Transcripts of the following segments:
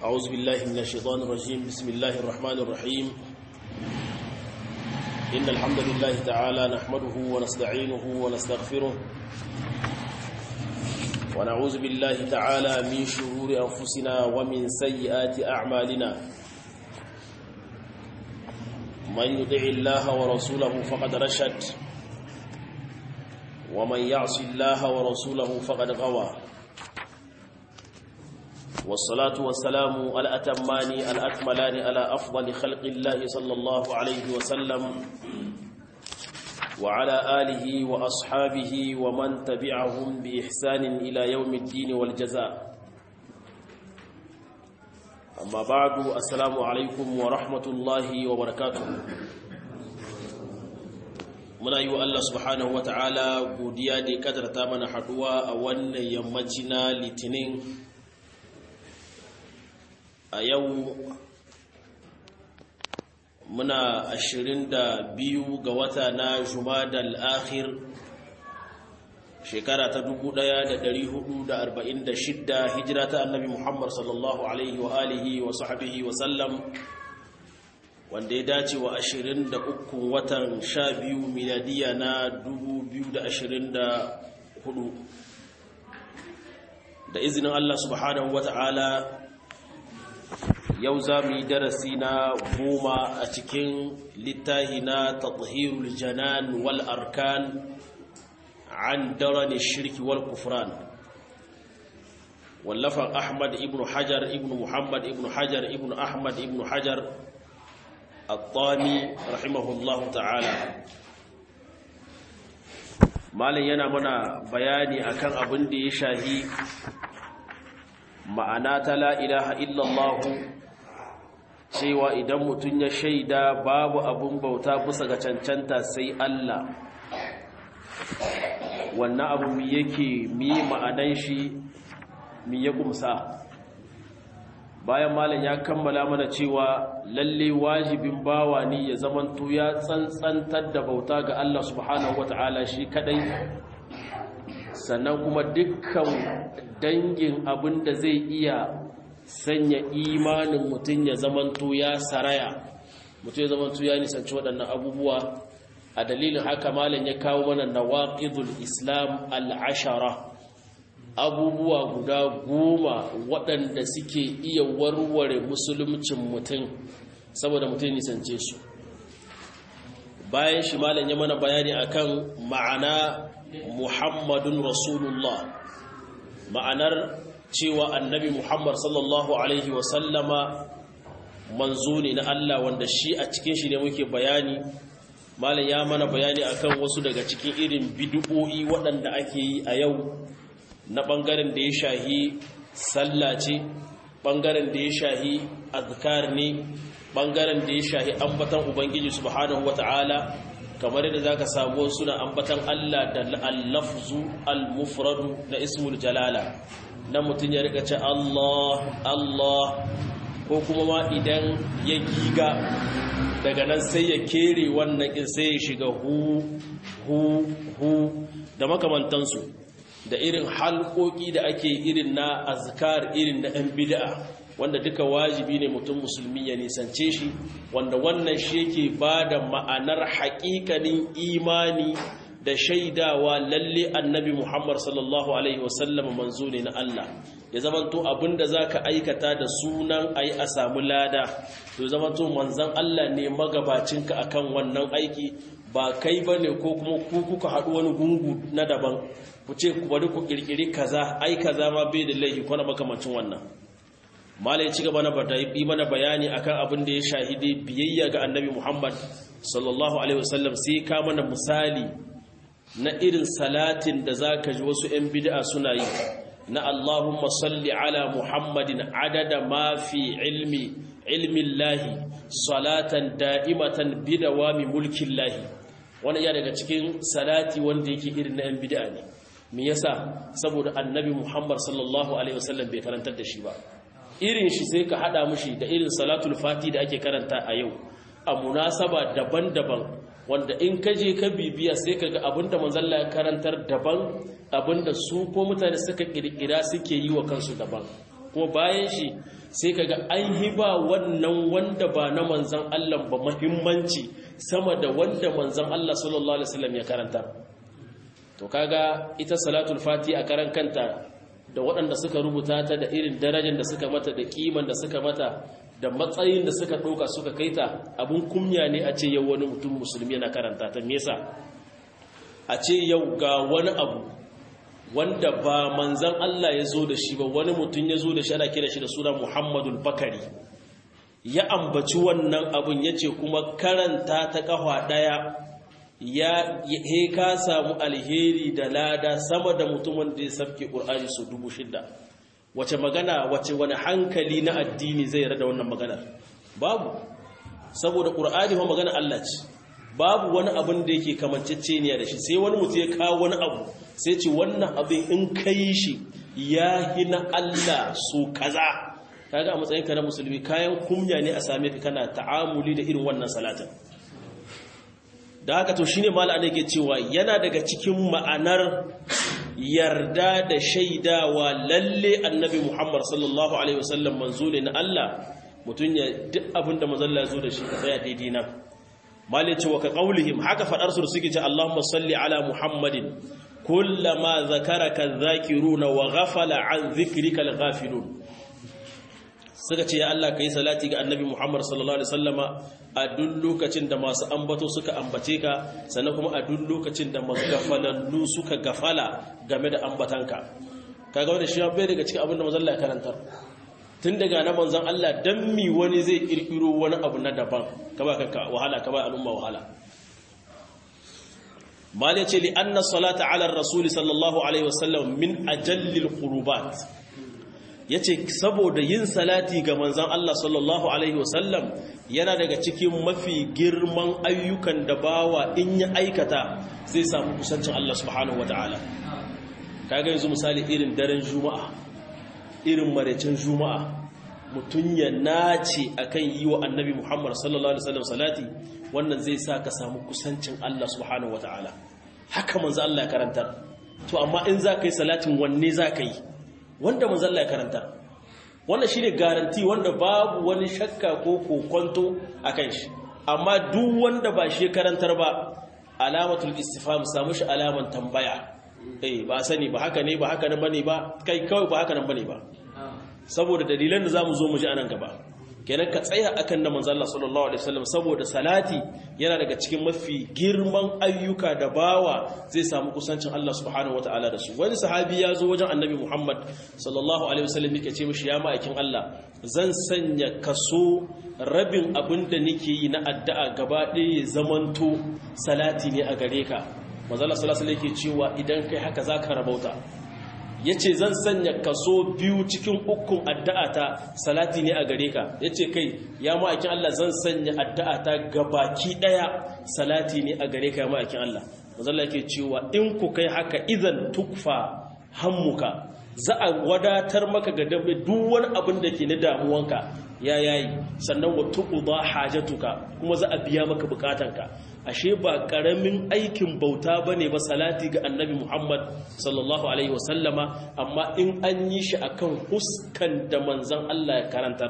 أعوذ بالله من الشيطان الرجيم بسم الله الرحمن الرحيم إن الحمد لله تعالى نحمده ونستعينه ونستغفره ونعوذ بالله تعالى من شرور أنفسنا ومن سيئات أعمالنا من يطع الله ورسوله فقد رشد ومن يعص الله ورسوله فقد غوى والصلاة والسلام الأتمان الأكملان على أفضل خلق الله صلى الله عليه وسلم وعلى آله وأصحابه ومن تبعهم بإحسان إلى يوم الدين والجزاء أما بعد السلام عليكم ورحمة الله وبركاته muna yi wa Allah subhanahu wa ta'ala godiya da ya kadarta mana haduwa a wannan yammaci na litinin a yau muna ashirin da biyu ga wata na jumadal akhir shekara ta dubu ɗaya da da da arba'in shidda hijira ta annabi muhammad sallallahu alaihi wa alihi wa sahbihi wa sallam wanda ya dace wa ashirin da uku watan sha biyu miladiya na dubu biyu da ashirin da hudu da izinin allah subhanahu wa ta'ala yau za mu yi darasi na goma a cikin littahi na tathirul janan wal arkan an darani shirki wal kufran wallafan ahmad ibn hajar ibn muhammad ibn hajar ibn ahmad ibn hajar الطاني رحمه الله تعالى malin yana mana bayani akan abin da ya shahi ma'ana ta la ilaha illallah cewa idan mutum ya shaida babu abin bauta bisa ga cancanta sai Allah wannan abu mi yake mi ma'anan shi mi ya kumsa bayan malam ya kammala mana cewa lalle wajibin bawa ne ya zamanto ya tsantsantar da bauta ga Allah subhanahu wata'ala shi kadai sannan kuma dukkan dangin abin da zai iya sanya imanin mutum ya zamanto ya saraya mutum ya zamanto ya nisanci waɗannan abubuwa a dalilin haka malam ya kawo mana nawaqidul islam al-ashara abubuwa guda goma waɗanda suke iya warware musulmcin mutum saboda mutum nisance su bayan shi malam ya mana bayani akan ma'ana muhammadun rasulullah ma'anar cewa annabi muhammad sallallahu alaihi wasallama manzo ne na Allah wanda shi a cikin shi ne muke bayani malam ya mana bayani akan wasu daga cikin irin bid'o'i waɗanda ake yi a yau na ɓangaren da ya shahi sallah ce ɓangaren da ya shahi azkar ne ɓangaren da ya shahi ambatan ubangiji subhanahu wata'ala kamar yadda zaka samu suna ambatan Allah da al-lafzu al-mufradu da ismul jalala na mutum ya rika ce Allah Allah ko kuma ma idan ya giga daga nan sai ya kere wannan kin sai ya shiga hu hu hu da makamantansu da irin halkoki da ake irin na azkar irin na ɗan bid'a wanda duka wajibi ne mutum musulmi ya nisance shi wanda wannan shi yake ba da ma'anar haƙiƙanin imani da shaidawa lalle annabi muhammad sallallahu alaihi wasallam manzo ne na Allah ya zamanto abinda za ka aikata da sunan ayi a samu lada to zamanto manzan Allah ne magabacinka akan wannan aiki ba kai ba ne ko kuma ku kuka haɗu wani gungu na daban ku ce ku bari ku kirkiri kaza ai kaza ma bai da laifi ko na makamancin wannan malai ci gaba na yi mana bayani akan abin da ya shahidi biyayya ga annabi Muhammad sallallahu alaihi wasallam sai ka mana misali na irin salatin da zaka ji wasu 'yan bid'a suna yi na Allahumma salli ala Muhammadin adada ma fi ilmi ilmin lahi salatan da'imatan bidawami mulkin lahi wani ya daga cikin salati wanda yake irin na 'yan bid'a ne me yasa saboda annabi Muhammad sallallahu alaihi wasallam bai karantar da shi ba irin shi sai ka hada mushi da irin salatul fati da ake karanta a yau a munasaba daban-daban wanda in ka je ka bibiya sai ka ga abinda manzalla ya karantar daban abinda su ko mutane suka kirkira suke yi wa kansu daban kuma bayan shi sai kaga an hiba wannan wanda ba na manzan Allah ba muhimmanci sama da wanda manzan Allah sallallahu alaihi wasallam ya karanta to kaga ita salatul fati a karan kanta da waɗanda suka rubuta ta da irin darajar da suka mata da kiman da suka mata da matsayin da suka ɗauka suka kai ta abun kunya ne a ce yau wani mutum musulmi yana karanta ta me yasa a ce yau ga wani abu wanda ba manzan Allah ya zo da shi ba wani mutum ya zo da shi ana kira shi da suna Muhammadul Bakari ya ambaci wannan abun ya ce kuma karanta ta kafa ɗaya ya he ka samu alheri da lada sama da mutumin da ya sabke ƙur'ani su dubu shida wace magana wace wani hankali na addini zai rada wannan maganar babu saboda ƙur'ani ma magana Allah ce babu wani abin da yake kamanceceniya da shi sai wani mutu ya kawo wani abu sai ce wannan abin in kai shi ya hina Allah su kaza kaga a matsayin ka na musulmi kayan kumya ne a same ka kana ta'amuli da irin wannan salatin da haka to shine mala ne ke cewa yana daga cikin ma'anar yarda da shaidawa lalle annabi Muhammad sallallahu alaihi wasallam manzo ne na Allah mutun ya duk abin da manzo Allah ya zo da shi ka tsaya daidai nan malai cewa ka qaulihim haka fadar su suke ce Allahumma salli ala Muhammadin kullama zakaraka dhakiruna wa ghafala an dhikrika al-ghafilun suka ce ya Allah kai salati ga annabi Muhammad sallallahu alaihi wasallama a duk lokacin da masu ambato suka ambace ka sannan kuma a duk lokacin da magafalallu suka gafala game da ambatanka kaga wanda shi bai daga cikin abin da manzon Allah ya karantar tun daga na manzon Allah dan mi wani zai kirkiro wani abu na daban ka ba kanka wahala ka ba al'umma wahala mal yace li anna salata ala rasul sallallahu alaihi wasallam min ajallil qurubat yace saboda yin salati ga manzon Allah sallallahu alaihi wasallam yana daga cikin mafi girman ayyukan da bawa in ya aikata zai samu kusancin Allah subhanahu wataala kaga yanzu misali irin daren juma'a irin maraicin juma'a mutum ya nace akan yi wa annabi Muhammad sallallahu alaihi wasallam salati wannan zai sa ka samu kusancin Allah subhanahu wataala haka manzo Allah ya karantar to amma in za ka yi salatin wanne za ka yi wanda manzo Allah ya karantar wannan shine garanti wanda babu wani shakka ko kokonto akan shi amma duk wanda ba shi karantar ba alamatul istifham samu shi alaman tambaya eh ba sani ba haka ne ba haka nan bane ba kai kawai ba haka nan bane ba saboda dalilan da zamu zo mu ji anan gaba kenan ka tsaya akan na manzo Allah sallallahu alaihi wasallam saboda salati yana daga cikin mafi girman ayyuka da bawa zai samu kusancin Allah subhanahu wataala da su wani sahabi ya zo wajen annabi Muhammad sallallahu alaihi wasallam yake ce mishi ya ma'aikin Allah zan sanya kaso rabin abin da nake yi na addu'a gaba ɗaya zamanto salati ne a gare ka manzo Allah sallallahu alaihi wasallam yake cewa idan kai haka zaka rabauta ya ce zan sanya kaso biyu cikin ukun addu'ata salati ne a gare ka ya ce kai ya ma'aikin Allah zan sanya addu'ata gabaki ɗaya salati ne a gare ka ya ma'aikin Allah mazalla ke cewa in ku kai haka idan tukfa hammuka za a wadatar maka ga dabe duk wani abin da ke na damuwanka ya yayi sannan wa tuqda hajatuka kuma za a biya maka bukatanka ashe ba karamin aikin bauta bane ba salati ga annabi Muhammad sallallahu alaihi wasallama amma in an yi shi akan huskan da manzon Allah ya karantar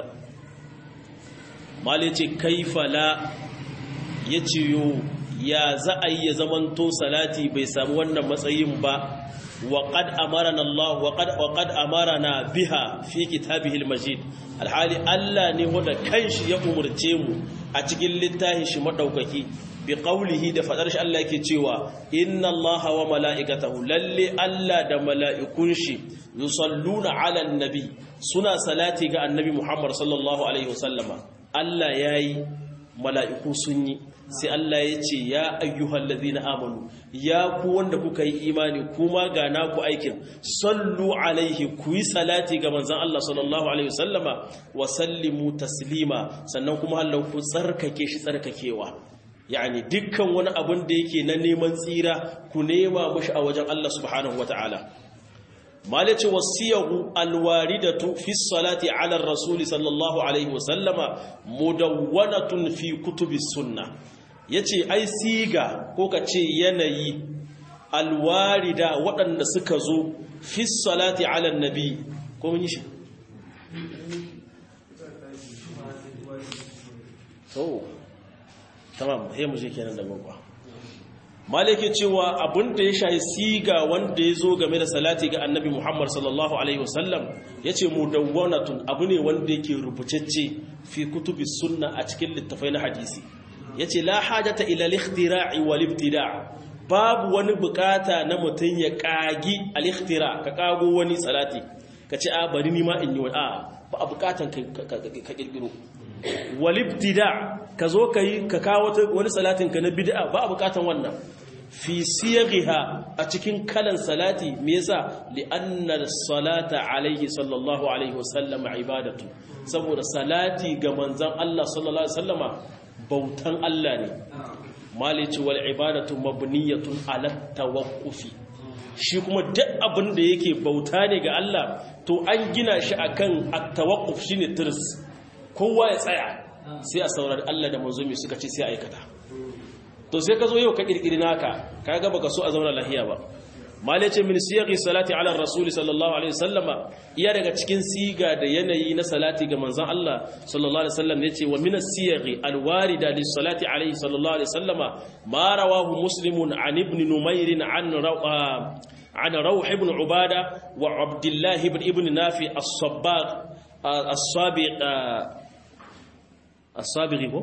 mali ce kaifa la yace yo ya za a yi ya zamanto salati bai samu wannan matsayin ba وقد أمرنا الله وقد وقد أمرنا بها في كتابه المجيد الحالي الله ne wanda kanshi ya umurce mu a cikin littafin shi madaukaki bi qawlihi da fadar shi Allah yake cewa inna Allaha wa mala'ikatahu lalle Allah da mala'ikun shi yusalluna 'alan nabi suna salati ga annabi Muhammad sallallahu alaihi wasallama Allah yayi mala'iku sun yi sai Allah ya ce ya ayyuhal ladhina amanu ya ku wanda kuka yi imani kuma ga naku aikin sallu alaihi ku yi salati ga manzon Allah sallallahu alaihi wasallama wa sallimu taslima sannan kuma Allah ku tsarkake shi tsarkakewa yani dukkan wani abun da yake na neman tsira ku nema mushi a wajen Allah subhanahu wataala malace wasiyahu alwaridatu fi salati ala rasul sallallahu alaihi wasallama mudawwanatun fi kutubi sunnah yace ai siga ko kace yanayi alwarida waɗanda suka zo fi salati ala nabi ko mun yi shi so tamam sai mu je kenan da gwagwa malike cewa abin da ya shayi siga wanda ya zo game da salati ga annabi muhammad sallallahu alaihi wasallam ya ce mudawwanatun abu ne wanda yake rubutacce fi kutubi sunna a cikin littafai na hadisi ya ce la hajata ila likhtira'i wal ibtida' babu wani bukata na mutum ya kagi al-ikhtira ka kago wani salati ka ce a bari ni ma in yi wani a ba a bukatan ka kirkiro wal ibtida' ka zo ka yi ka kawo wani salatin ka na bid'a ba a bukatan wannan fi siyaghiha a cikin kalan salati me yasa li anna salata alaihi sallallahu alaihi wasallam ibadatu saboda salati ga manzon Allah sallallahu alaihi wasallama bautan Allah ne malici wal ibadatu mabniyatun ala tawaqqufi shi kuma duk abin da yake bauta ne ga Allah to an gina shi akan at-tawaqquf shine tirs kowa ya tsaya sai a saurari Allah da manzo mai suka ce sai aikata to sai ka zo yau ka kirkiri naka kaga baka so a zauna lahiya ba mali ce min siyaqi salati ala rasul sallallahu alaihi wasallama iya daga cikin siga da yanayi na salati ga manzon Allah sallallahu alaihi wasallam yace wa min as-siyaqi al-warida lis salati alaihi sallallahu alaihi wasallama ma rawahu muslimun an ibn numair an عن روح بن عبادة وعبد الله بن ابن نافع الصباغ الصابغ الصابغ هو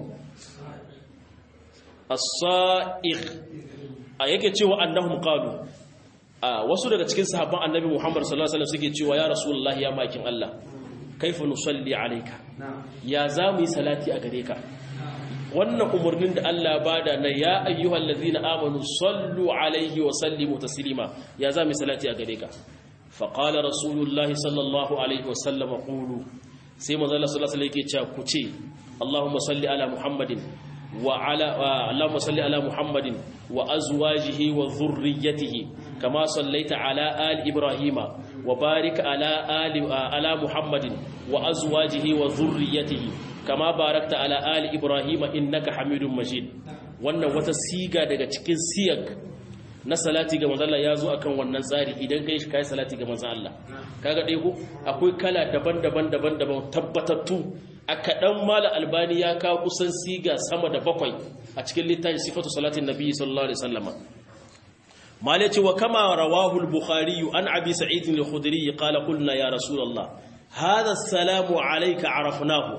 الصائغ yake cewa annahum qalu wasu daga cikin sahabban annabi Muhammad sallallahu alaihi wasallam suke cewa ya rasulullah ya makin Allah kaifa nusalli alayka ya zamu yi salati a gare ka wannan umarnin da Allah bada na ya ayyuhal ladzina amanu sallu alaihi wa sallimu taslima ya zamu yi salati a gare ka fa qala rasulullah sallallahu alaihi wasallam qulu sai manzo Allah sallallahu alaihi wasallam yake cewa ku ce Allahumma salli ala Muhammadin وعلى اللهم صل على محمد وازواجه وذريته كما صليت على ال ابراهيم وبارك على ال على محمد وازواجه وذريته كما باركت على ال ابراهيم انك حميد مجيد wannan wata siga daga cikin siyag na salati ga manzon Allah ya zo akan wannan tsari idan kai shi kai salati ga manzon Allah kaga dai ko akwai kala daban-daban daban-daban tabbatattu a kaɗan mala albani ya kawo kusan siga sama da bakwai a cikin littafin sifatu salatin nabi sallallahu alaihi wasallama mala ce wa kama rawahu al-bukhari an abi sa'id al-khudri qala qulna ya rasulullah hadha assalamu alayka arafnahu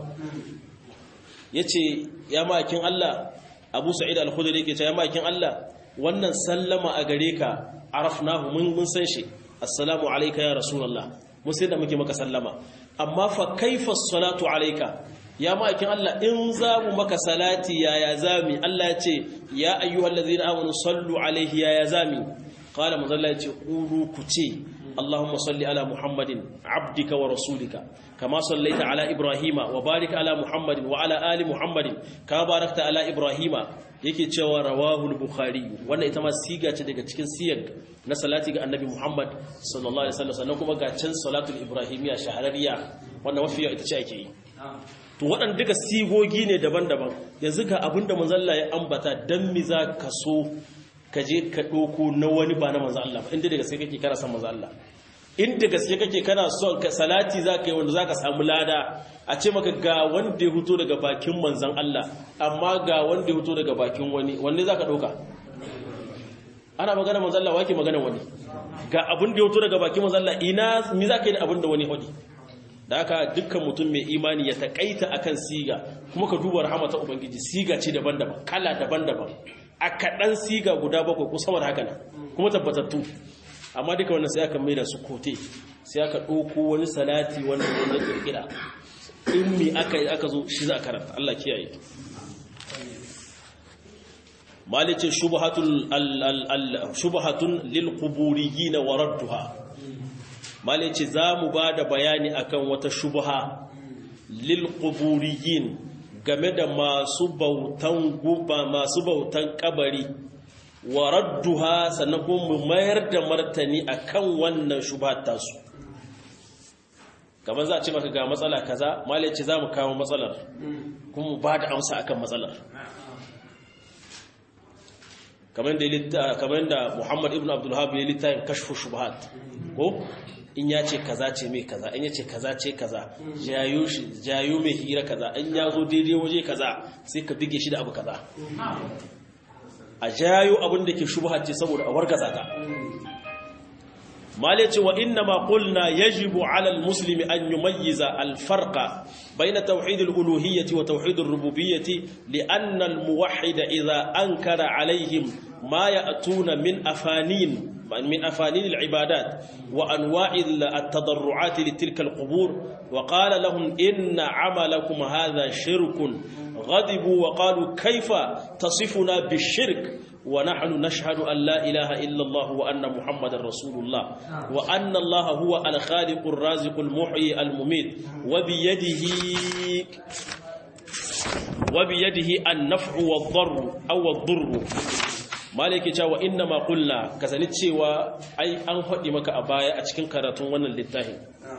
yace ya makin Allah abu sa'id al-khudri yake ce ya makin Allah wannan sallama a gare ka arafnahu mun mun san shi assalamu alayka ya rasulullah mun sai da muke maka sallama amma fa kaifa salatu alayka ya ma'aikin Allah in za mu maka salati yaya zami Allah ya ce ya ayyuhallazina amanu sallu alaihi yaya zami qala manzalla ya ce qulu ku ce Allahumma salli ala Muhammadin abdika wa rasulika kama sallaita ala Ibrahima wa barik ala Muhammadin wa ala ali Muhammadin kama barakta ala Ibrahima yake cewa rawahu al-bukhari wannan ita ma siga ce daga cikin siyag na salati ga annabi Muhammad sallallahu alaihi wasallam sannan kuma ga can salatul ibrahimiyya shahararriya wannan mafiya ita ce ake yi to waɗanda duka sigogi ne daban-daban yanzu ga abinda manzon Allah ya ambata dan mi za ka so ka je ka ɗauko na wani ba na manzon Allah ba inda da gaske kake kana son manzon Allah inda gaske kake kana son ka salati za ka yi wanda za ka samu lada a ce maka ga wanda ya fito daga bakin manzan Allah amma ga wanda ya fito daga bakin wani wanne za ka ɗauka ana magana manzan Allah wake magana wani ga abin da ya fito daga bakin manzan Allah ina mi za ka yi da abin da wani hudi da haka dukkan mutum mai imani ya taƙaita akan siga kuma ka duba rahama ta ubangiji siga ce daban-daban kala daban-daban a kaɗan siga guda bakwai ko sama da haka nan kuma tabbatattu amma duka wannan sai aka mai da su kote sai aka ɗauko wani salati wanda wanda kirkira in mi aka yi aka zo shi za a karanta Allah kiyaye malice shubhatun lil quburiyyin wa radduha malice za mu ba da bayani akan wata shubha lil quburiyyin game da masu bautan guba masu bautan kabari wa radduha sannan kuma mu mayar da martani akan wannan shubhat tasu kamar za a ce maka ga matsala kaza malai ce za mu kawo matsalar kuma mu ba da amsa akan matsalar kamar da kamar da Muhammad ibn Abdul Wahhab ya littafin kashfu shubhat ko in ya ce kaza ce mai kaza in ya ce kaza ce kaza jayo shi jayo mai hira kaza in ya zo daidai waje kaza sai ka bige shi da abu kaza a jayo abin da ke shubha ce saboda a wargaza ta male ce wa inna ma qulna yajibu ala almuslimi an yumayyiza alfarqa bayna tawhid aluluhiyyah wa tawhid alrububiyyah li'anna almuwahhid idha ankara alayhim ma ya'tuna min afanin من أفانين العبادات وأنواع التضرعات لتلك القبور وقال لهم إن عملكم هذا شرك غضبوا وقالوا كيف تصفنا بالشرك ونحن نشهد أن لا إله إلا الله وأن محمد رسول الله وأن الله هو الخالق الرازق المحيي المميت وبيده وبيده النفع والضر أو الضر malaki cewa inna ma qulna kasani cewa ai an faɗi maka a baya a cikin karatun wannan littafin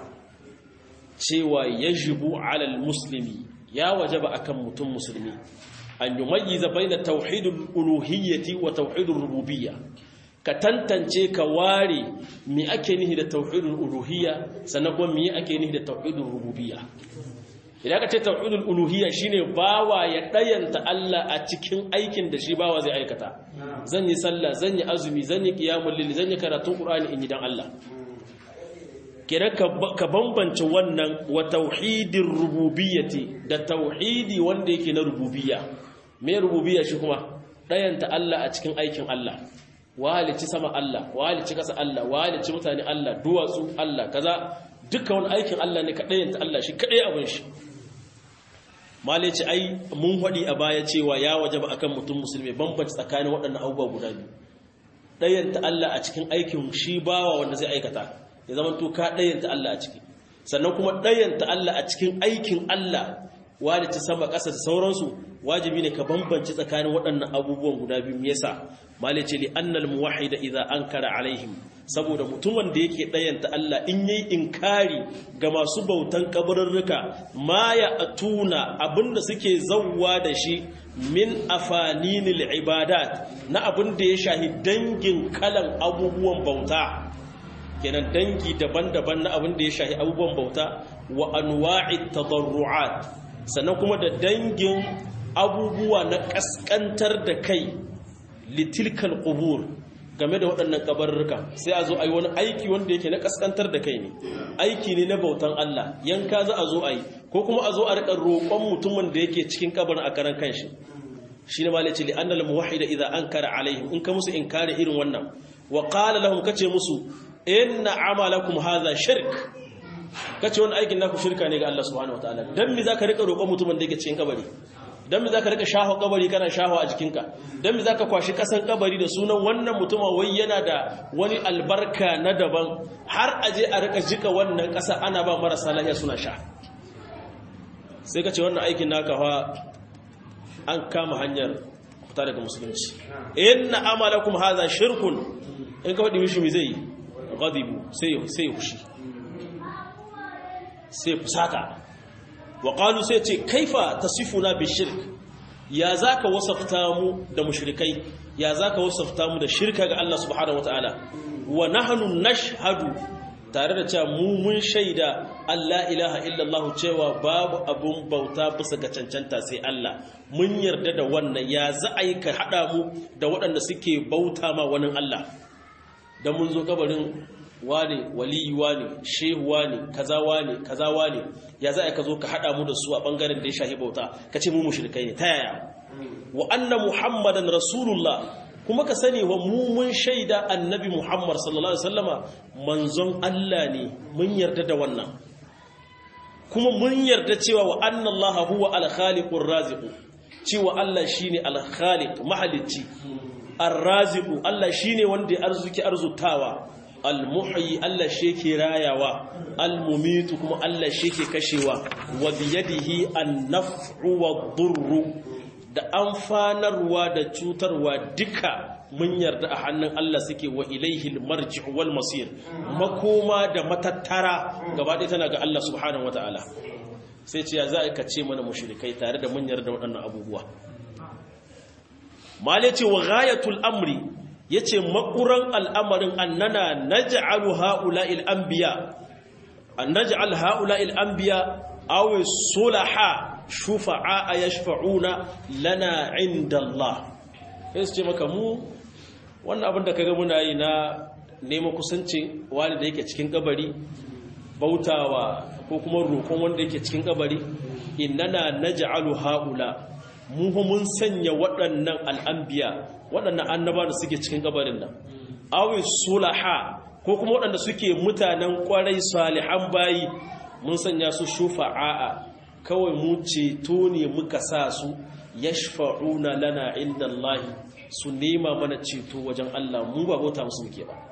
cewa yajibu alal muslimi ya wajaba akan mutum musulmi an yumayyiza baina tauhidul uluhiyyati wa tauhidur rububiyya ka tantance ka ware me ake nihi da tauhidul uluhiyya sannan kuma me ake nihi da tauhidur rububiyya idan ka ce tauhidul uluhiyya shine bawa ya dayanta Allah a cikin aikin da shi bawa zai aikata zan yi sallah zan yi azumi zan yi qiyamul layl zan yi karatun qur'ani in yi dan Allah kira ka bambance wannan wa tauhidir rububiyyati da tauhidi wanda yake na rububiyya me rububiyya shi kuma dayanta Allah a cikin aikin Allah walici sama Allah walici kasa Allah walici mutane Allah duwatsu Allah kaza duka wani aikin Allah ne ka dayanta Allah shi kadai abin shi male ce ai mun haɗi a baya cewa ya waje ba akan mutum musulmi bambanci tsakanin waɗannan abubuwa guda biyu ɗayanta Allah a cikin aikin shi bawa wanda zai aikata ya zama to ka ɗayanta Allah a ciki sannan kuma ɗayanta Allah a cikin aikin Allah walici sama ƙasa da sauransu wajibi ne ka bambanci tsakanin waɗannan abubuwan guda biyu me yasa male ce li annal muwahhida idza ankara alaihim saboda mutumin da yake ɗayanta Allah in yi inkari ga masu bautan kabarurruka ma ya atuna abinda suke zauwa da shi min afaninil ibadat na abin da ya shahi dangin kalan abubuwan bauta kenan dangi daban-daban na abin da ya shahi abubuwan bauta wa anwa'it tadarru'at sannan kuma da dangin abubuwa na kaskantar da kai litilkal qubur game da waɗannan kabarurruka sai a zo a yi wani aiki wanda yake na kaskantar da kai ne aiki ne na bautan Allah yanka za a zo a yi ko kuma a zo a riƙa roƙon mutumin da yake cikin kabarin a karan kanshi shi ne malai ce li'annal muwahhida idza ankara alaihim in ka musu inkari irin wannan wa qala lahum kace musu inna amalakum hadha shirk kace wannan aikin naku shirka ne ga Allah subhanahu wataala dan me zaka riƙa roƙon mutumin da yake cikin kabari don mi za ka rika shaho kabari kana shaho a jikinka don mi za ka kwashi kasan kabari da sunan wannan mutuma wai yana da wani albarka na daban har aje a rika jika wannan kasa ana ba marasa lahiya suna sha sai ka ce wannan aikin naka fa an kama hanyar fita daga musulunci inna amalakum hadha shirkun in ka faɗi mishi mi zai ghadibu sai sai hushi sai fusata waƙalu sai ce kaifa ta sifuna bishirk ya za ka wasafta mu da mushrikai ya za ka wasafta mu da shirka ga Allah subhanahu wa ta'ala wa nahnu nashhadu tare da cewa mu mun shaida Allah ilaha illallah cewa babu abun bauta bisa ga cancanta sai Allah mun yarda da wannan ya za a yi ka haɗa mu da waɗanda suke bauta ma wani Allah da mun zo kabarin wane waliyi wane shehu wane kaza wane kaza wane ya za ka zo ka hada mu da su a bangaren da ya shahi bauta ka ce mu mushrikai ne ta yaya wa anna muhammadan rasulullah kuma ka sani wa mu mun shaida annabi muhammad sallallahu alaihi wasallama manzon Allah ne mun yarda da wannan kuma mun yarda cewa wa anna allaha huwa al-khaliqur raziq cewa Allah shine al-khaliq mahalicci ar-raziq Allah shine wanda ya arzuki arzutawa al-muhyi Allah shi ke rayawa al-mumitu kuma Allah shi ke kashewa wa biyadihi an-naf'u wad-durru da amfanarwa da cutarwa duka mun yarda a hannun Allah suke wa ilaihi al-marji'u wal masir makoma da matattara gaba ɗaya tana ga Allah subhanahu wataala sai ce ya za ka ce mana mushrikai tare da mun yarda waɗannan abubuwa male ce wa ghayatul amri yace makuran al'amarin annana naj'alu ha'ula'il anbiya an naj'al ha'ula'il anbiya aw sulaha shufa'a yashfa'una lana 'inda Allah sai su ce maka mu wannan abin da kaga muna yi na neman kusanci wani da yake cikin kabari bautawa ko kuma roƙon wanda yake cikin kabari innana naj'alu haula mu mun sanya waɗannan al'anbiya waɗannan annaba da suke cikin kabarin nan awi sulaha ko kuma waɗanda suke mutanen ƙwarai salihan bayi mun sanya su shufa'a kawai mu ceto ne muka sa su yashfa'una lana inda Allah su nema mana ceto wajen Allah mu ba bauta musu muke ba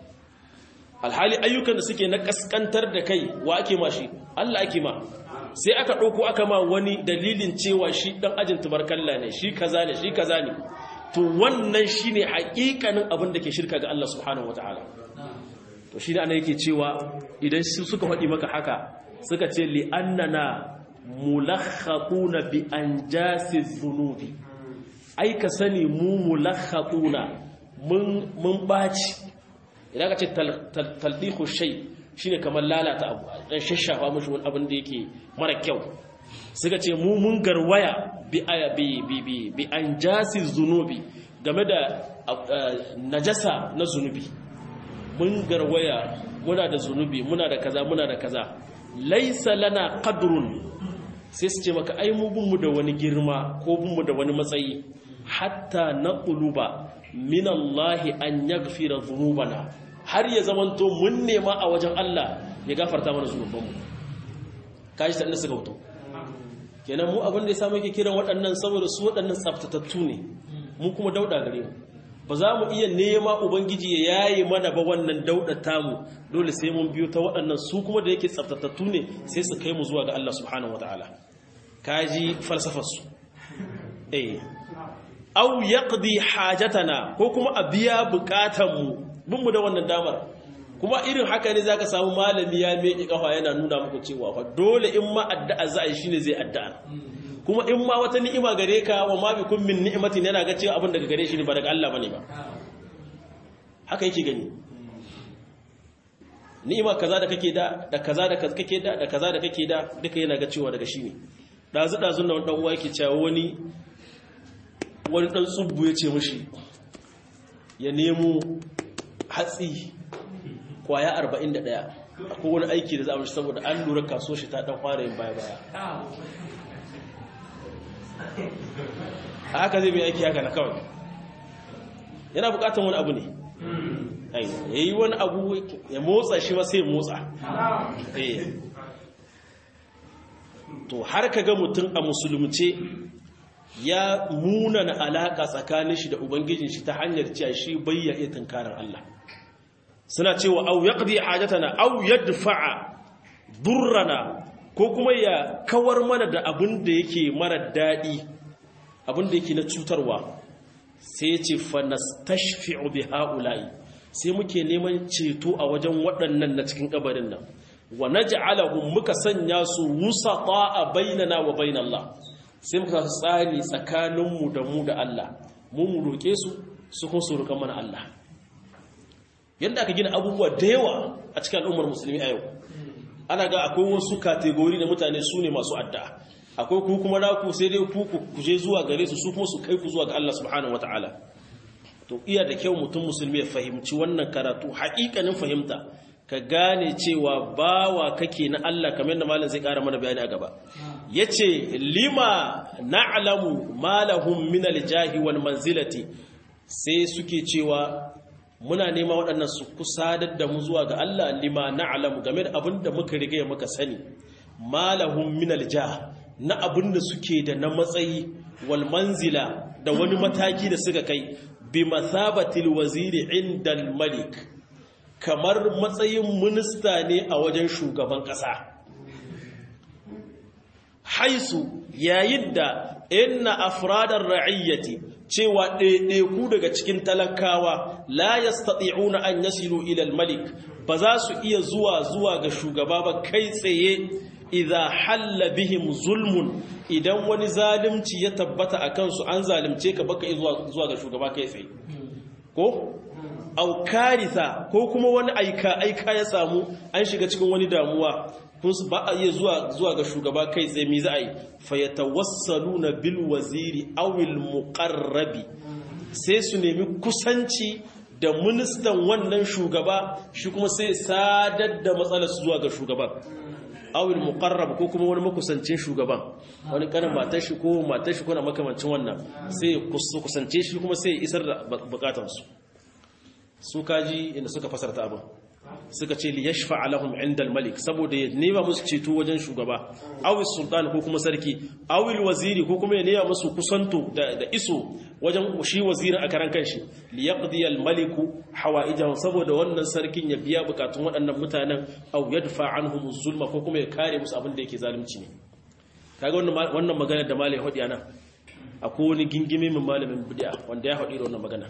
alhali ayyukan da suke na kaskantar da kai wa ake ma shi Allah ake ma sai aka ɗauko aka ma wani dalilin cewa shi ɗan ajin tubarkalla ne shi kaza ne shi kaza ne to wannan shi ne haƙiƙanin abin da ke shirka ga Allah subhanahu wa ta'ala to shi da ana yake cewa idan suka faɗi maka haka suka ce li'annana mulakhatuna bi anjasi dhunubi ai ka sani mu mulakhatuna mun mun baci idan ka ce taldihu shay shine kamar lalata abu dan shashafa mushi wani abin da yake mara kyau suka ce mu mun garwaya bi bi bi bi, bi anjasi dhunubi game da najasa na zunubi mun garwaya muna da zunubi muna da kaza muna da kaza laisa lana qadrun sai su ce maka ai mu bunmu da wani girma ko bunmu da wani matsayi hatta na ƙuluba min Allah an yaghfira dhunubana har ya zamanto mun nema a wajen Allah ya gafarta mana zunubanmu kaji ta inda suka hoto kenan mu abin da ya samu yake kiran waɗannan saboda su waɗannan tsaftatattu ne mu kuma dauda gare mu ba za mu iya nema ubangiji ya yaye mana ba wannan daudata mu dole sai mun biyo ta waɗannan su kuma da yake tsaftatattu ne sai su kai mu zuwa ga Allah subhanahu wataala kaji falsafar su eh aw yaqdi hajatana ko kuma a biya bukatan mu bin mu da wannan damar kuma irin haka ne zaka samu malami ya miƙe kafa yana nuna muku cewa fa dole in ma addu'a za a yi shine zai addu'a kuma in ma wata ni'ima gare ka wa ma bikum min ni'matin yana ga cewa abin daga gare shi ne ba daga Allah bane ba haka yake gani ni'ima kaza da kake da da kaza da kake da da kaza da kake da duka yana ga cewa daga shi ne dazu dazun nan dan uwa yake cewa wani wani dan tsubbu ya ce mishi ya nemo hatsi kwaya 41 akwai wani aiki da za mu shi saboda an lura kaso shi ta dan fara yin baya baya haka zai mai aiki haka na kawai yana bukatan wani abu ne ya yi wani abu ya motsa shi ma sai motsa to har ka ga mutum a musulunce ya munana alaka tsakanin shi da ubangijin shi ta hanyar cewa shi bayya iya tunkarar Allah suna cewa au yaqdi hajatana au yadfa'a durrana ko kuma ya kawar mana da abin da yake mara daɗi abin da yake na cutarwa sai ce fanastashfi'u bi haula'i sai muke neman ceto a wajen waɗannan na cikin kabarin nan wa naj'alahum muka sanya su wusata bainana wa bainallah sai muka tsari tsakaninmu da mu da Allah mu mu roke su su kuma su roƙa mana Allah yanda aka gina abubuwa da yawa a cikin al'ummar musulmi a yau ana ga akwai wasu kategori da mutane su ne masu addu'a akwai ku kuma naku sai dai ku ku je zuwa gare su su kuma su kai ku zuwa ga Allah subhanahu wataala to iya da kyau mutum musulmi ya fahimci wannan karatu haƙiƙanin fahimta ka gane cewa bawa kake na Allah kamar yadda malam zai ƙara mana bayani a gaba yace lima na'lamu ma lahum min al-jahi wal manzilati sai suke cewa muna nema waɗannan su kusadar da mu zuwa ga Allah lima na'lamu game da abin da muka riga muka sani malahum min aljah na abin da suke da na matsayi wal manzila da wani mataki da suka kai bi mathabatil waziri inda malik kamar matsayin minista ne a wajen shugaban ƙasa haisu yayin da inna afradar ra'iyyati cewa ɗaiɗaiku daga cikin talakawa la yastati'una an yasilu ila malik ba za su iya zuwa zuwa ga shugaba ba kai tsaye idza halla bihim zulmun idan wani zalunci ya tabbata a kansu an zalunce ka baka zuwa zuwa ga shugaba kai tsaye ko au karitha ko kuma wani aika aika ya samu an shiga cikin wani damuwa kun ba a iya zuwa zuwa ga shugaba kai tsaye mi za a yi fa yatawassaluna bil waziri aw al muqarrabi sai su nemi kusanci da ministan wannan shugaba shi kuma sai sadar da matsalar su zuwa ga shugaban awil muqarrab ko kuma wani makusancin shugaban wani kanin matar shi ko matar shi ko na makamancin wannan sai kusance shi kuma sai isar da bukatansu su kaji inda suka fasarta abin suka ce li yashfa lahum inda malik saboda ya nema musu ceto wajen shugaba awil sultan ko kuma sarki awil waziri ko kuma ya nema musu kusanto da iso wajen shi wazirin a karan kanshi li yaqdi al maliku hawaijahu saboda wannan sarkin ya biya bukatun waɗannan mutanen aw yadfa anhum zulma ko kuma ya kare musu abin da yake zalunci ne kaga wannan wannan magana da malai hodi ana akwai wani gingime min malamin bid'a wanda ya hodi da wannan magana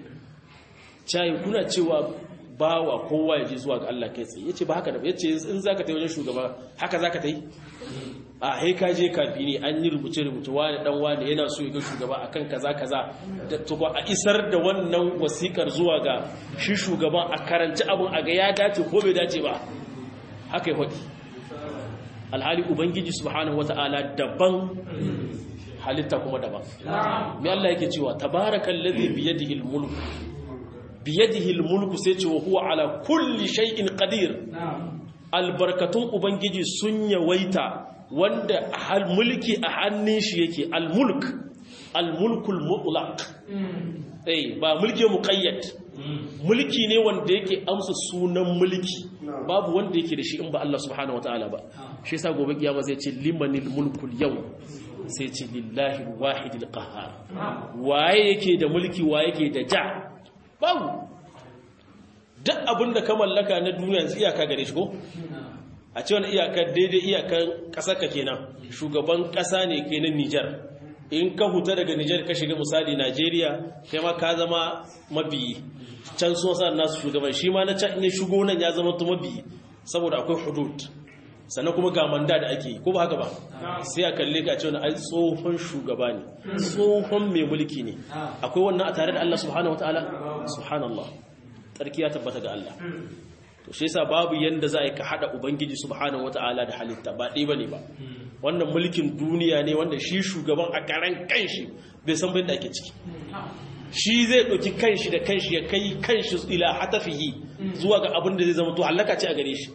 cai kuna cewa bawa kowa ya je zuwa ga Allah kai tsaye yace ba haka da yace in zaka tayi wajen shugaba haka zaka tayi a he ka je kafi ne an yi rubuce rubuce wani dan wani yana so ya ga shugaba akan kaza kaza da to a isar da wannan wasikar zuwa ga shi shugaban a karanci abun a ga ya dace ko bai dace ba haka ya hodi alhali ubangiji subhanahu wataala daban halitta kuma daban me Allah yake cewa tabarakallazi biyadihi almulk biyadihi almulku sai ce wa huwa ala kulli shay'in qadir albarkatun ubangiji sun yawaita wanda hal mulki a hannun shi yake almulk almulkul mutlaq eh ba mulki muqayyad mulki ne wanda yake amsa sunan mulki babu wanda yake da shi in ba Allah subhanahu wataala ba shi yasa gobe kiyama zai ce limanil mulkul yau sai ce lillahi alwahidil qahhar waye yake da mulki waye yake da ja babu duk abinda ka mallaka na duniya yanzu iyaka gare shi ko a ce wani iyakar daidai iyakar ƙasar ka kenan shugaban ƙasa ne kenan Nijar in ka huta daga Nijar ka shiga misali Najeriya kai ma ka zama mabiyi can sun sa nasu shugaban shi ma na can ne shigo nan ya zama to mabiyi saboda akwai hudud sannan kuma ga manda da ake ko ba haka ba sai a kalle ka ce wani ai tsohon shugaba ne tsohon mai mulki ne akwai wannan a tare da Allah subhanahu wataala subhanallah tsarki ya tabbata ga Allah to shi yasa babu yanda za ka hada ubangiji subhanahu wataala da halitta ba dai bane ba wannan mulkin duniya ne wanda shi shugaban a karan kanshi bai san bai da ake ciki shi zai ɗauki kanshi da kanshi ya kai kanshi ila hatafihi zuwa ga abin da zai zama to halaka ce a gare shi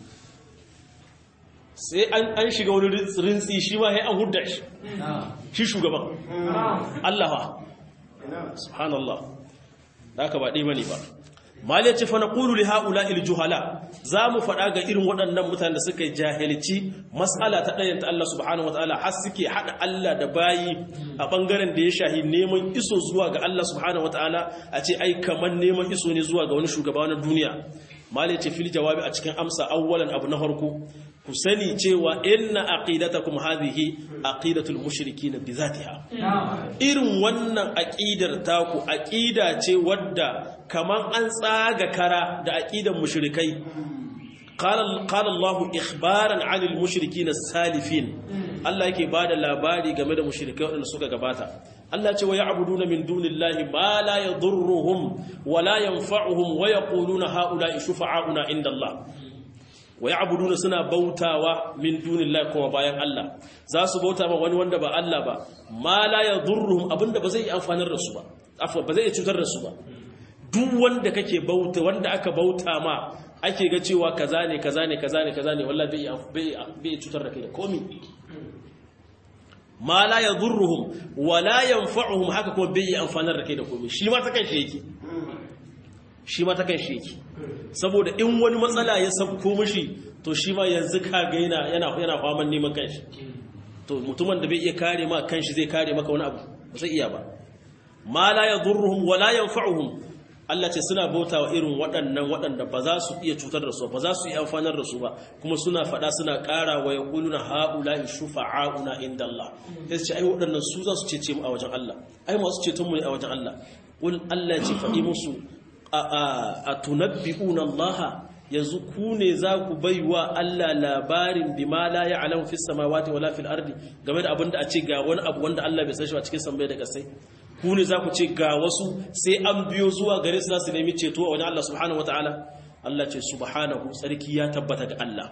sai an shiga wani rintsi shi ma sai an hudda shi shi shugaban Allah subhanallah da aka ba ɗai bane ba malai ce fa naqulu li haula il juhala zamu faɗa ga irin waɗannan mutanen da suka jahilci mas'ala ta ɗayan ta Allah subhanahu wataala har suke hada Allah da bayi a bangaren da ya shahi neman iso zuwa ga Allah subhanahu wataala a ce ai kaman neman iso ne zuwa ga wani shugaba na duniya malai ce fil jawabi a cikin amsa awwalan abu na farko ku sani cewa inna aqidatakum hadhihi aqidatul mushrikin bi zatiha irin wannan aqidar taku aqida ce wadda kaman an tsaga kara da aqidan mushrikai qala qala Allah ikhbaran 'anil mushrikin as-salifin Allah yake bada labari game da mushrikai wadanda suka gabata Allah ce wa ya'buduna min dunillahi ma la yadurruhum wa la yanfa'uhum wa yaquluna ha'ula'i shufa'auna inda Allah wa ya'buduna suna bautawa min dunillahi kuma bayan Allah za su bauta ma wani wanda ba Allah ba ma la yadurruhum abinda ba zai amfanar da su ba afwa ba zai cutar da su ba duk wanda kake bauta wanda aka bauta ma ake ga cewa kaza ne kaza ne kaza ne kaza ne wallahi bai bai cutar da kai da komai ma la yadurruhum wa la yanfa'uhum haka kuma bai amfanar da kai da komai shi ma ta kan shi yake shi ma ta kan shi yake saboda in wani matsala ya sabko mishi to shi ma yanzu kaga yana yana yana faman neman kanshi to mutumin da bai iya kare ma kanshi zai kare maka wani abu ba zai iya ba ma la yadurruhum wa la yanfa'uhum Allah ce suna bautawa irin waɗannan waɗanda ba za su iya cutar da su ba za su iya amfanar da su ba kuma suna faɗa suna ƙara wa yaquluna haula'i shufa'auna inda Allah sai su ce ai waɗannan su za su cece mu a wajen Allah ai masu ceton mu ne a wajen Allah qul Allah ce faɗi musu a tunabbi'una Allah yanzu ku ne za ku baiwa Allah labarin bima la ya'lamu fis samawati wala fil ardi game da abinda a ce ga wani abu wanda Allah bai san shi a cikin sammai da kasai ku ne za ku ce ga wasu sai an biyo zuwa gare su za su nemi ceto a wajen Allah subhanahu wataala Allah ce subhanahu tsarki ya tabbata ga Allah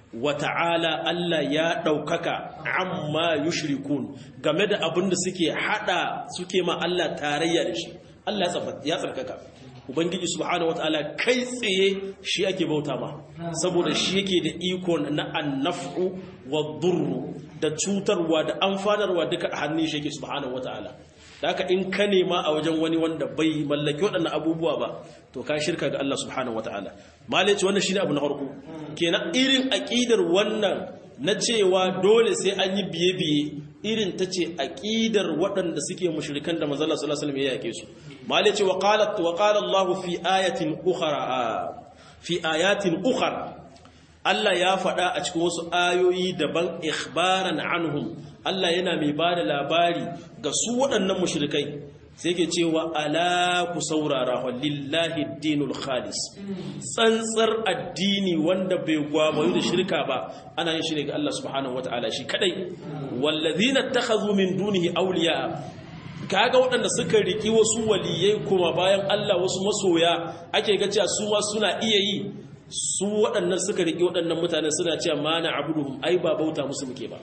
wata'ala Allah ya ɗaukaka amma yushrikun game da abin da suke hada suke ma Allah tarayya da shi Allah ya tsarkaka ubangiji subhanahu wataala kai tsaye shi ake bauta ma saboda shi yake da iko na annafu wa durru da cutarwa da amfanarwa duka a hannun shi yake subhanahu wataala da haka in ka nema a wajen wani wanda bai mallaki waɗannan abubuwa ba to ka shirka ga Allah subhanahu wataala malai ce wannan shine abu na farko kenan irin aqidar wannan na cewa dole sai an yi biye-biye irin ta ce aqidar waɗanda suke mushrikan da manzo Allah sallallahu alaihi wasallam ya yake su malai ce wa qala wa qala Allah fi ayatin ukhra fi ayatin ukhra Allah ya faɗa a cikin wasu ayoyi daban ikhbaran anhum Allah yana mai ba da labari ga su waɗannan mushrikai sai ke cewa ala ku saurara wa lillahi dinul khalis tsantsar addini wanda bai gwamayu da shirka ba ana yin shi ne ga Allah subhanahu wataala shi kadai wallazina takhadhu min dunihi awliya kaga waɗanda suka riki wasu waliyai kuma bayan Allah wasu masoya ake ga cewa su ma suna iya yi su waɗannan suka riki waɗannan mutane suna cewa mana abuduhum ai ba bauta musu muke ba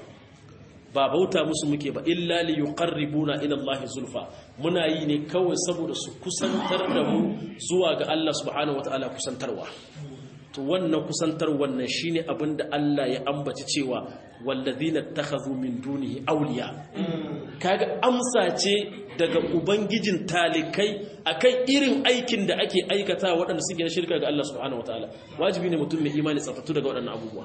ba bauta musu muke ba illa li yuqarribuna ila Allah zulfa muna yi ne kawai saboda su kusantar da mu zuwa ga Allah subhanahu wataala kusantarwa to wannan kusantar wannan shine abinda Allah ya ambaci cewa wallazina takhadhu min dunihi awliya kaga amsa ce daga ubangijin talikai akan irin aikin da ake aikata waɗanda suke na shirka ga Allah subhanahu wataala wajibi ne mutum mai imani tsafatu daga waɗannan abubuwa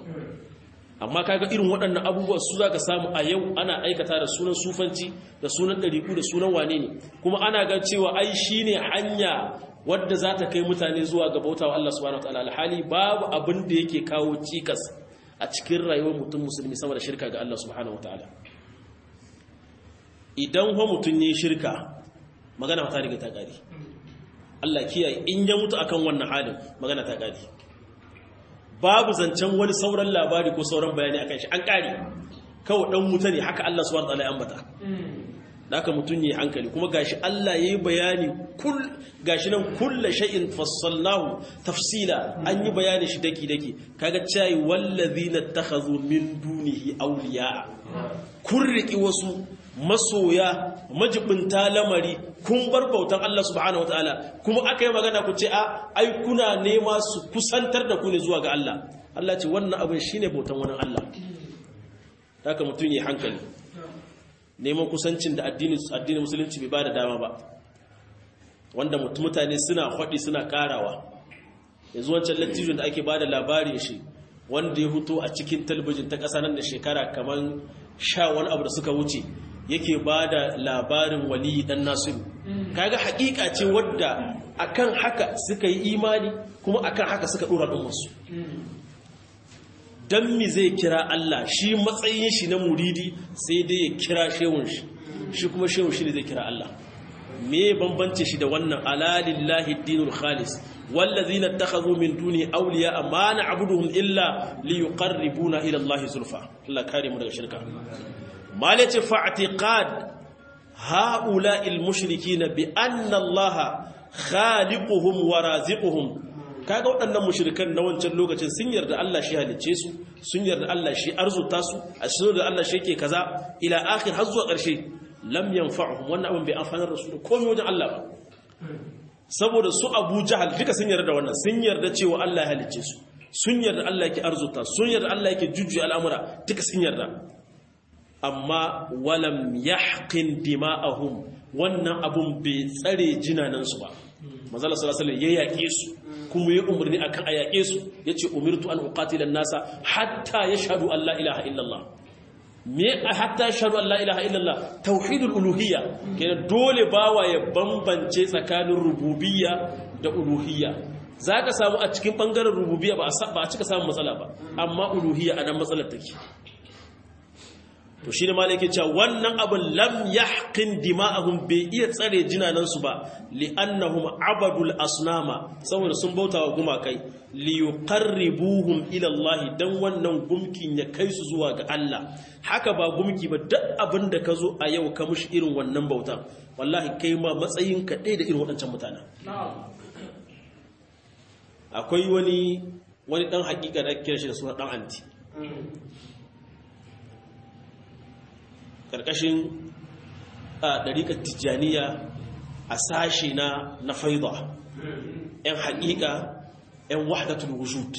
amma kaga irin waɗannan abubuwa su zaka samu a yau ana aikata da sunan sufanci da sunan ɗariku da sunan wane ne kuma ana ga cewa ai shine hanya wadda za ta kai mutane zuwa ga bautawa Allah subhanahu wataala alhali babu abin da yake kawo cikas a cikin rayuwar mutum musulmi sama da shirka ga Allah subhanahu wataala idan ho mutum ne shirka magana ta riga ta gari Allah kiyaye in ya mutu akan wannan halin magana ta gari babu zancen wani sauran labari ko sauran bayani akan shi an kare kawai dan wuta ne haka Allah subhanahu wataala ya ambata da haka mutun yi hankali kuma gashi Allah yayi bayani kul gashi nan kullu shay'in fassalnahu tafsila an yi bayani shi daki daki kaga cai wallazina takhazu min dunihi awliya kun riki wasu masoya majibinta lamari kun bar bautan Allah subhanahu wataala kuma aka yi magana ku ce a ai kuna nema su kusantar da ku ne zuwa ga Allah Allah ce wannan abin shine bautan wani Allah haka mutum yi hankali neman kusancin da addinin addinin musulunci bai bada dama ba wanda mutane suna hwadi suna karawa yanzu wancan lattijon da ake bada labarin shi wanda ya huto a cikin talabijin ta ƙasa nan da shekara kamar sha wani abu da suka wuce yake ba da labarin waliyi dan nasiru kaga hakika ce wadda akan haka suka yi imani kuma akan haka suka dora ɗinsu dan mi zai kira Allah shi matsayin shi na muridi sai dai ya kira shehun shi shi kuma shehun shi ne zai kira Allah me bambance shi da wannan alalillahi dinul khalis wallazina takhadhu min duni awliya ma na'buduhum illa liyuqarribuna ila Allah zulfa Allah kare mu daga shirka malace fa'tiqad ha'ula'il mushrikina bi anna Allah khaliquhum wa raziquhum kaga waɗannan mushrikan na wancan lokacin sun yarda Allah shi halicce su sun yarda Allah shi arzuta su a sun da Allah shi yake kaza ila akhir har zuwa ƙarshe lam yanfa'uhum wannan abin bai amfanar da su da komai wajen Allah ba saboda su Abu Jahal duka sun yarda da wannan sun yarda cewa Allah ya halicce su sun yarda Allah yake arzuta sun yarda Allah yake jujjuya al'amura duka sun yarda amma walam yahqin dima'ahum wannan abun bai tsare jinanansu ba manzala sallallahu alaihi ya yaƙe su kuma ya umarni akan a yaƙe su yace umirtu an uqatila nasa hatta yashhadu an la ilaha illallah me hatta yashhadu an la ilaha illallah tauhidul uluhiyya kenan dole bawa ya bambance tsakanin rububiyya da uluhiyya zaka samu a cikin bangaren rububiyya ba a cika samun matsala ba amma uluhiyya anan matsalar take to shi ne ma yake cewa wannan abin lam yahqin dima'ahum bai iya tsare jinanansu ba li'annahum abadul asnama saboda sun bauta wa gumakai li yuqarribuhum ila Allah dan wannan gumkin ya kai su zuwa ga Allah haka ba gumki ba duk abin da ka zo a yau ka mushi irin wannan bautan wallahi kai ma matsayin ka ɗaya da irin waɗancan mutanen akwai wani wani dan hakika da kira shi da suna dan anti karkashin a dariƙar tijjaniya a sashi na na faida yan hakika yan wahdatul wujud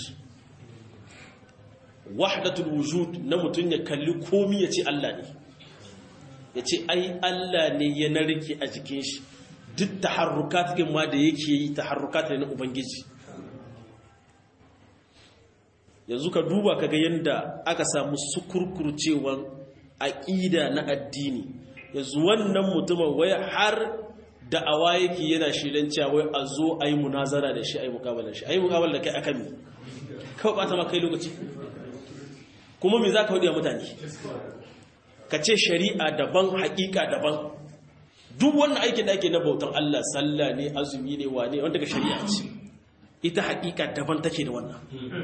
wahdatul wujud na mutum ya kalli komi ya ce Allah ne ya ce ai Allah ne ya narke a jikin shi duk taharrukat ma da yake yi taharrukat ne na ubangiji yanzu ka duba kaga yadda aka samu sukurkurcewan aƙida na addini yanzu wannan mutumin wai har da awa yake yana shirin cewa wai a zo a yi munazara da shi a yi mukabalar shi a yi mukabalar da kai akan mi kawai ɓata ma kai lokaci kuma me za ka hudu mutane ka ce shari'a daban haƙiƙa daban duk wannan aikin da ake na bautan Allah sallah ne azumi ne wane wanda ka shari'a ce ita haƙiƙa daban take da wannan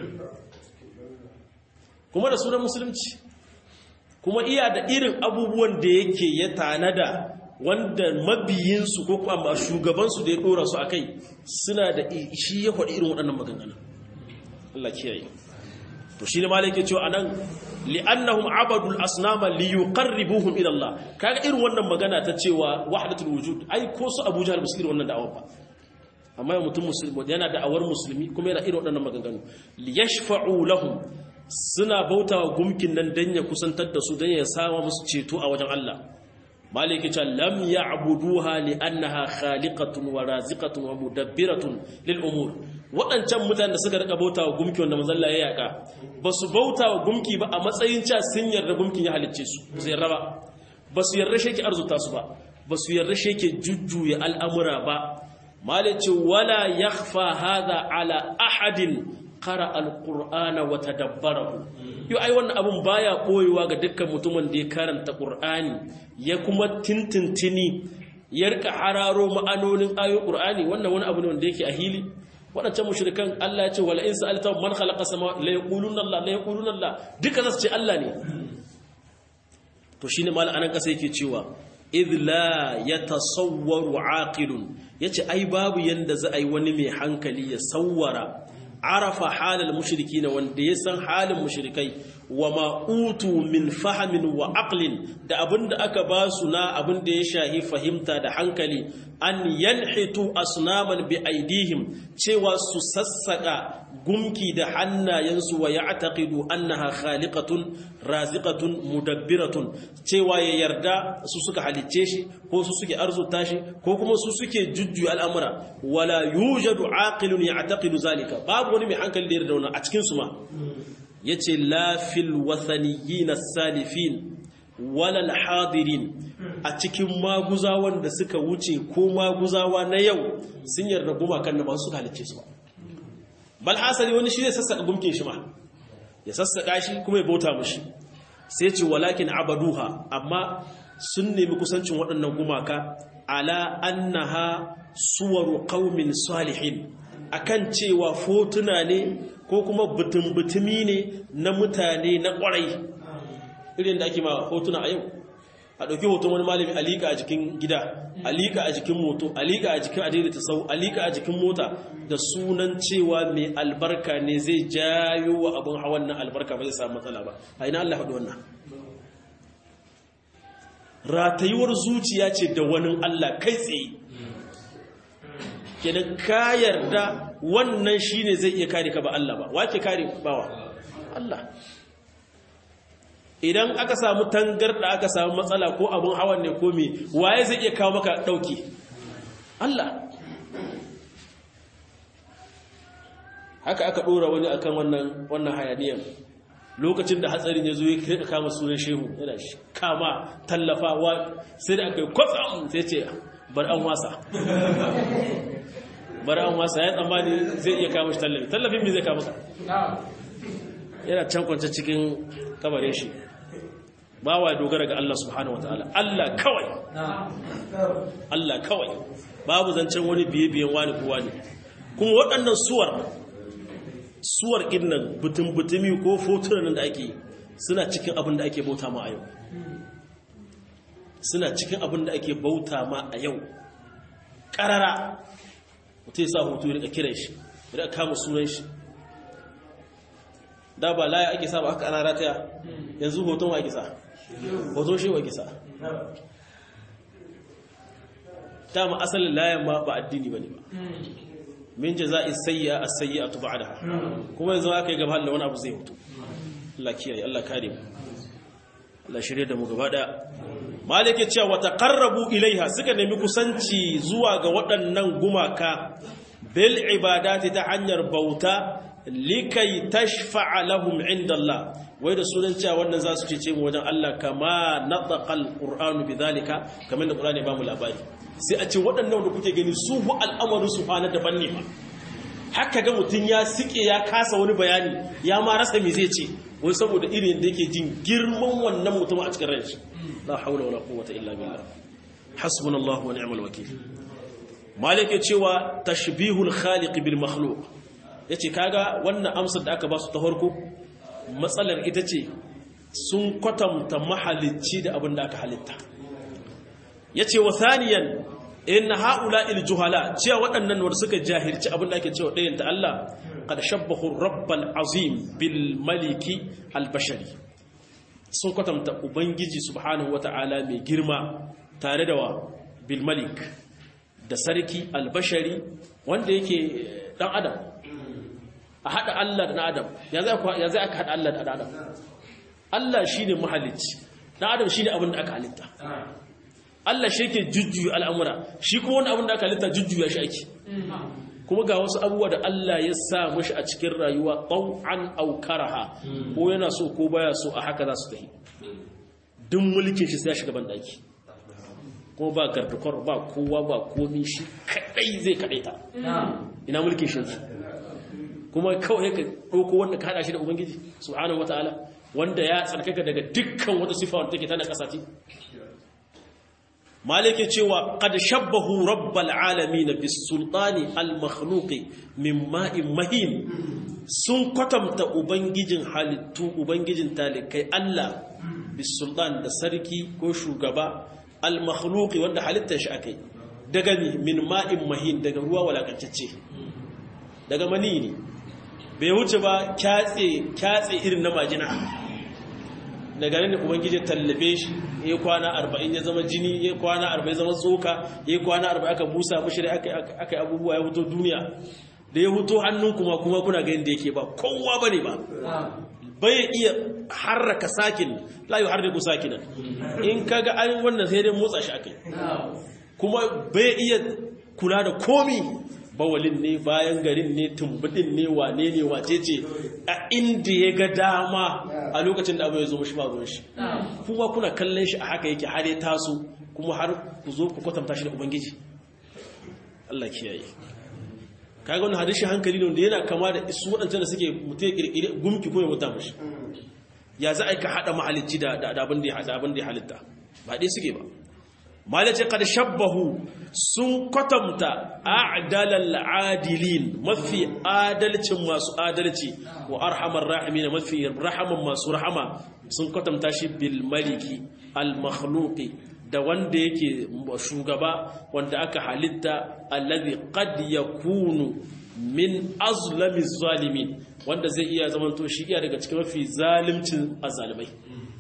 kuma da sunan musulunci kuma iya da irin abubuwan da yake ya tanada wanda mabiyinsu ko kuma shugabansu da ya dora su a kai suna da shi ya faɗi irin waɗannan maganganu Allah kiyaye to shi ne malai ke cewa anan li'annahum abadul asnama liyuqarribuhum ila Allah kaga irin wannan magana ta cewa wahdatul wujud ai ko su Abu Jahl musulmi wannan da'awar ba amma mutum musulmi yana da'awar musulmi kuma yana irin waɗannan maganganu liyashfa'u lahum suna bautawa gumkin nan dan ya kusantar da su dan ya sama musu ceto a wajen Allah maliki ta lam ya'buduha li annaha khaliqatun wa raziqatun wa mudabbiratun lil umur wadancan mutanen da suka rika bautawa gumki wanda manzon Allah ya yaka basu bautawa gumki ba a matsayin cewa sun yarda gumkin ya halicce su ba su yarda ba basu yarda shi yake arzuta su ba basu yarda shi yake jujjuya al'amura ba malici wala yakhfa hadha ala ahadin qara alqur'ana wa tadabbarahu yo ai wannan abun baya koyewa ga dukkan mutumin da ya karanta qur'ani ya kuma tintintini ya rika hararo ma'anonin ayoyin qur'ani wannan wani abu ne wanda yake a hili wadancan mushrikan Allah ya ce wala in sa'alta man khalaqa samawati la yaquluna Allah la yaquluna Allah duka zasu ce Allah ne to shine mal anan kasa yake cewa idh la yatasawwaru aqilun yace ai babu yanda za a yi wani mai hankali ya sawwara arafa halal mushriki na wanda ya san halin mushrikai wa ma'utu min fahamin wa aqlin da abinda aka ba su na abinda ya shahi fahimta da hankali an yanhitu asnaman bi aidihim cewa su sassaka gumki da hannayensu wa ya'taqidu annaha khaliqatun raziqatun mudabbiratun cewa ya yarda su suka halicce shi ko su suke arzuta shi ko kuma su suke jujjuya al'amura wala yujadu aqilun ya'taqidu zalika babu wani mai hankali da yarda wannan a cikin su ma yace la fil wathaniyin salifin wala al-hadirin a cikin maguzawan da suka wuce ko maguzawa na yau sun yarda gumakan da ba su halicce su ba bal hasali wani shi zai sassaka gumkin shi ma ya sassaka shi kuma ya bauta mushi sai ce walakin abaduha amma sun nemi kusancin waɗannan gumaka ala annaha suwaru qaumin salihin akan cewa fotuna ne ko kuma butun-butumi ne na mutane na ƙwarai irin da ake ma hotuna a yau a ɗauki hoton wani malami alika a jikin gida alika a jikin moto alika a jikin adaidaita sau alika a jikin mota da sunan cewa mai albarka ne zai jayo wa abin hawan nan albarka ba zai samu matsala ba a ina Allah faɗi wannan ratayuwar zuciya ce da wani Allah kai tsaye kenan ka yarda wannan shine zai iya kare ka ba Allah ba wake kare bawa Allah idan aka samu tangarda aka samu matsala ko abun hawan ne ko me waye zai iya kawo maka dauki Allah haka aka dora wani akan wannan wannan hayaniyan lokacin da hatsarin ya zo ya kai kama sunan shehu yana kama tallafawa sai da aka yi kwatsam sai ce bar an wasa bar an wasa ya tsammani zai iya kama shi tallafi tallafin me zai kama ka yana can kwance cikin kabarin shi bawa dogara ga Allah subhanahu wataala Allah kawai Allah kawai babu zancen wani biye-biyen wani kowa ne kuma waɗannan suwar suwar innan butun-butumi ko fotunan da ake suna cikin abin da ake bauta ma a yau suna cikin abin da ake bauta ma a yau ƙarara mutum ya sa hoto ya rika kiran shi ya rika kama sunan shi da ba laya ake sa ba aka ana rataya yanzu hoton wa ake sa hoton shi wa ake sa dama asalin layan ma ba addini ba ne ba min jaza'i sayya as-sayyi'atu ba'daha kuma yanzu aka yi gaba da wani abu zai mutu Allah kiyaye Allah kare mu Allah shirye da mu gaba daya malike cewa wa taqarrabu ilaiha suka nemi kusanci zuwa ga waɗannan gumaka bil ibadati ta hanyar bauta likai tashfa'a lahum inda Allah wai da sunan cewa wannan za su cece mu wajen Allah kama nataqal qur'anu bidhalika kamar da qur'ani ba mu labari sai a ce waɗannan da kuke gani su hu al'amarin su fana daban ne ba haka ga mutum ya sike ya kasa wani bayani ya ma rasa me zai ce wai saboda irin da yake jin girman wannan mutum a cikin ranshi la haula wala quwwata illa billah hasbunallahu wa ni'mal wakeel malike cewa tashbihul khaliq bil makhluq yace kaga wannan amsar da aka ba su ta farko matsalar ita ce sun kwatanta mahalicci da abin da aka halitta ya ce wa thaniyan in haula il juhala cewa waɗannan wanda suka jahilci abin da ake cewa ɗayan ta Allah kada shabbahu rabbal azim bil maliki al bashari sun kwatanta ubangiji subhanahu wata'ala mai girma tare da wa bil malik da sarki al bashari wanda yake dan adam a haɗa Allah da adam ya zai aka haɗa Allah da adam Allah shi ne mahalicci ɗan adam shi ne abin da aka halitta Allah shi ke jujjuya al'amura shi kuma wani abin da aka halitta jujjuya shi ake kuma ga wasu abubuwa da Allah ya sa mashi a cikin rayuwa ɗau'an aukaraha ko yana so ko baya so a haka za su tafi duk mulkin shi sai ya shiga banɗaki kuma ba gardukwar ba kowa ba komi shi kaɗai zai kaɗaita ina mulkin shi kuma kawai ka ɗauko wanda ka haɗa shi da ubangiji subhanahu wataala wanda ya tsarkaka daga dukkan wata sifa wanda take tana ƙasa ce malike cewa qad shabbahu rabbal alamin bis sultani al makhluqi min ma'in mahin sun kwatanta ubangijin halittu ubangijin talikai Allah bis sultan da sarki ko shugaba al makhluqi wanda halittar shi akai daga ni min ma'in mahin daga ruwa walakantacce daga mani ne bai wuce ba kyatse kyatse irin na majina daga nan ubangiji tallabe shi ya kwana 40 ya zama jini ya kwana 40 ya zama tsoka ya kwana 40 aka busa mishi da aka aka abubuwa ya fito duniya da ya fito hannun kuma kuma kuna ga yanda yake ba kowa bane ba bai iya harraka sakin la yuharriku sakinan in kaga an wannan sai dai motsa shi akai kuma bai iya kula da komi bawalin ne bayan garin ne tumbudin ne wane ne wace ce a inda ya ga dama a lokacin da abu ya zo mashi ba shi kuma kuna kallon shi a haka yake har ya taso kuma har ku zo ku kwatanta shi da ubangiji Allah kiyaye kaga wannan hadisi hankali ne da yana kama da su waɗancan da suke mutum ya kirkire gumki ko ya wuta mashi ya za a ka haɗa mahalicci da abin da ya halitta ba dai suke ba malace kad shabbahu sun kwatanta a'dalal adilin mafi adalcin masu adalci wa arhamar rahimin mafi rahaman masu rahama sun kwatanta shi bil maliki al makhluqi da wanda yake shugaba wanda aka halitta alladhi qad yakunu min azlami zalimin wanda zai iya zamanto shi iya daga cikin mafi zalimcin azalimai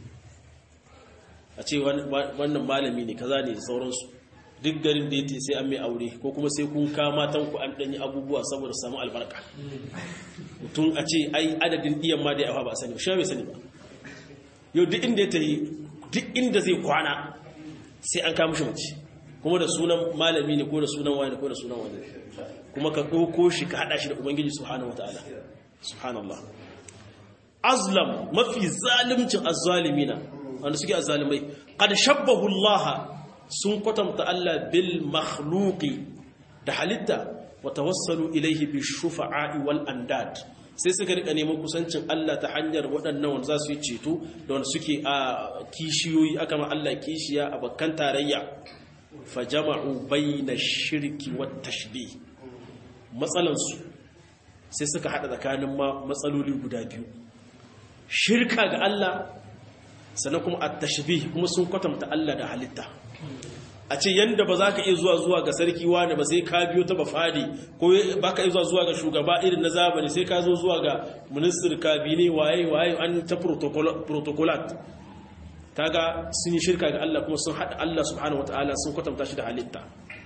a ce wannan malami ne kaza ne sauransu duk garin da ya ce sai an mai aure ko kuma sai kun kama tanku an ɗanyi abubuwa saboda samu albarka mutum a ce ai adadin ɗiyan ma da yawa ba sani ba shi bai sani ba yau duk inda ya tafi duk inda zai kwana sai an kama shi mace kuma da sunan malami ne ko da sunan wani ko da sunan wani kuma ka ɗauko shi ka haɗa shi da ubangiji subhanahu wataala subhanallah azlam mafi zalimcin azzalimina wanda suke azalimai qad shabbahu Allah sun kwatanta Allah bil makhluqi da halitta wa tawassalu ilayhi bi shufa'i wal andad sai suka rika neman kusancin Allah ta hanyar waɗannan wanda za su yi ceto da wanda suke a kishiyoyi aka ma Allah kishiya a bakkan tarayya fa jama'u bayna shirki wat tashbih matsalansu sai suka hada tsakanin matsaloli guda biyu shirka ga Allah sannan kuma at-tashbih kuma sun kwatanta Allah da halitta a ce yanda ba za ka iya zuwa zuwa ga sarki wani ba sai ka biyo ta bafadi ko ba ka iya zuwa zuwa ga shugaba irin na zamani sai ka zo zuwa ga minister kabine waye waye an ta protocolat kaga sun yi shirka ga Allah kuma sun hada Allah subhanahu wataala sun kwatanta shi da halitta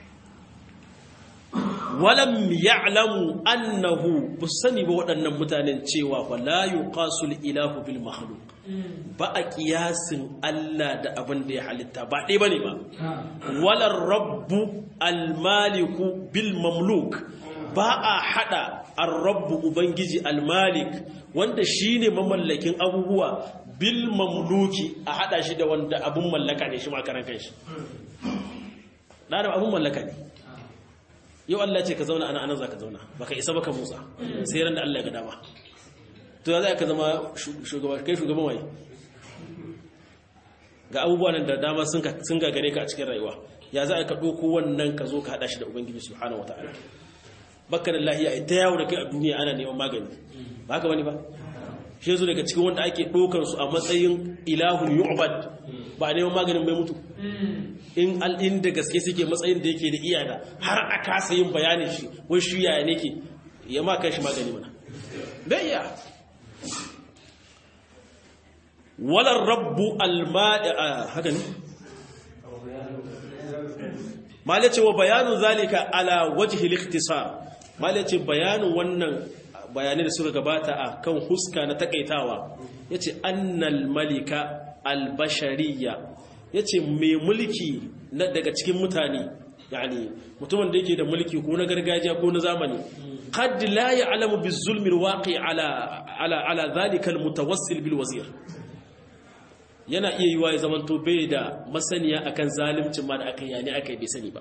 walam ya'lamu annahu busani ba waɗannan mutanen cewa fa la yuqasul ilahu bil makhluq ba a kiyasin Allah da abin da ya halitta ba dai bane ba walar rabbu al maliku bil mamluk ba a hada ar-rabbu ubangiji al malik wanda shine mamallakin abubuwa bil mamluki a hada shi da wanda abun mallaka ne shi ma karan kanshi da abun mallaka ne yau Allah ce ka zauna ana anan za ka zauna ba ka isa ba ka motsa sai ran da Allah ya ga dama to ya za ka zama shugaba kai shugaban waye ga abubuwa nan da dama sun gagare ka a cikin rayuwa ya za ka ɗauko wannan ka zo ka haɗa shi da ubangiji subhanahu wa ta'ala baka da lahiya ita yawo da kai a duniya ana neman magani ba haka bane ba shi yanzu daga cikin wanda ake ɗaukar su a matsayin ilahun yu'bad ba a neman maganin bai mutu in al'in da gaske suke matsayin da yake da iyana har a kasa yin bayanin shi wai shi yaya ne ke ya ma kai shi magani mana bai iya walar rabbu alma'a haka ne malace wa bayanin zalika ala wajhi al-ikhtisar malace bayanin wannan bayanai da suka gabata a kan huska na takaitawa yace annal malika albashariya yace mai mulki na daga cikin mutane yani mutumin da yake da mulki ko na gargajiya ko na zamani qad la ya'lamu bizulmi alwaqi ala ala ala dhalika almutawassil bilwazir yana iya yiwa ya zamanto bai da masaniya akan zalimcin ma da aka yani aka bai sani ba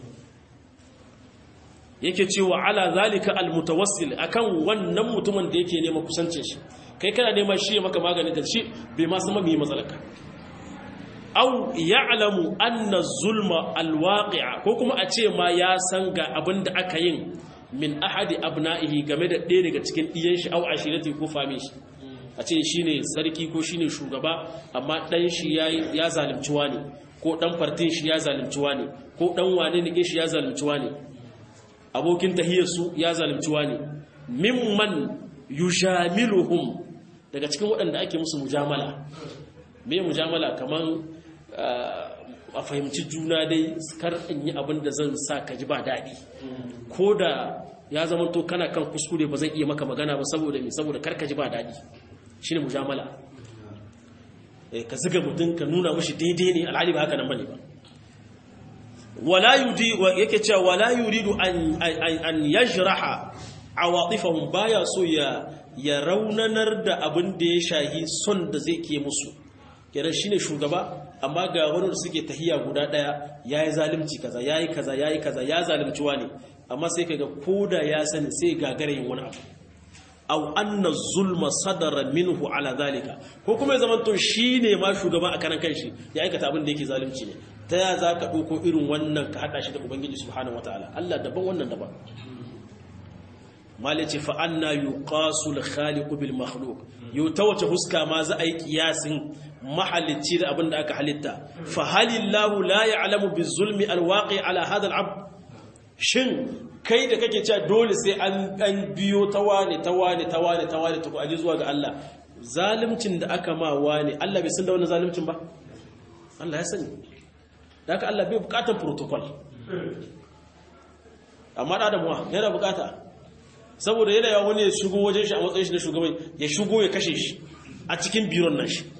yake cewa ala zalika almutawassil akan wannan mutumin da yake nema kusancin shi kai kana nema shi ya maka maganin da shi bai ma san mai matsalaka aw ya'lamu anna zulma alwaqi'a ko kuma a ce ma ya san ga abin da aka yin min ahadi abna'ihi game da ɗaya daga cikin ɗiyan shi aw ashirati ko fami shi a ce shine sarki ko shine shugaba amma dan shi ya zalunci wani ko dan fartin shi ya zalunci wani ko dan wane ne shi ya zalunci wani abokin tahiyarsu ya zalunci wani mimman yujamiluhum daga cikin waɗanda ake musu mujamala me mujamala kaman a fahimci juna dai kar in yi abin da zan sa ka ji ba daɗi ko da ya zama to kana kan kuskure ba zan iya maka magana ba saboda me saboda kar ka ji ba daɗi shine mujamala ka ziga mutum ka nuna mashi daidai ne alhali ba haka nan bane ba wala yudi yake cewa wala yuridu an an yajraha awatifahum baya so ya ya raunanar da abin da ya shahi son da zai ke musu kenan shine shugaba amma ga wani suke tahiya guda daya yayi zalunci kaza yayi kaza yayi kaza ya zalunci wani amma sai kaga koda ya sani sai gagare yin wani abu aw anna zulma sadara minhu ala zalika ko kuma ya zamanto shine ma shugaba a karan kanshi ya aikata abin da yake zalunci ne ta ya za ka ɗauko irin wannan ka haɗa shi da ubangiji subhanahu wataala Allah daban wannan daban malice fa anna yuqasul khaliqu bil makhluq yau ta wace huska ma za a yi kiyasin mahalicci da abin da aka halitta fa halillahu la ya'lamu bizulmi alwaqi ala hadha al'abd shin kai da kake cewa dole sai an an biyo tawane tawane tawane tawane ta aje zuwa ga Allah zalimcin da aka ma wani Allah bai san da wannan zalimcin ba Allah ya sani da haka Allah bai bukatar protocol amma da adamuwa yana bukata saboda yana yawon wani ya shigo wajen shi a matsayin shi na shugaban ya shigo ya kashe shi a cikin biron nan shi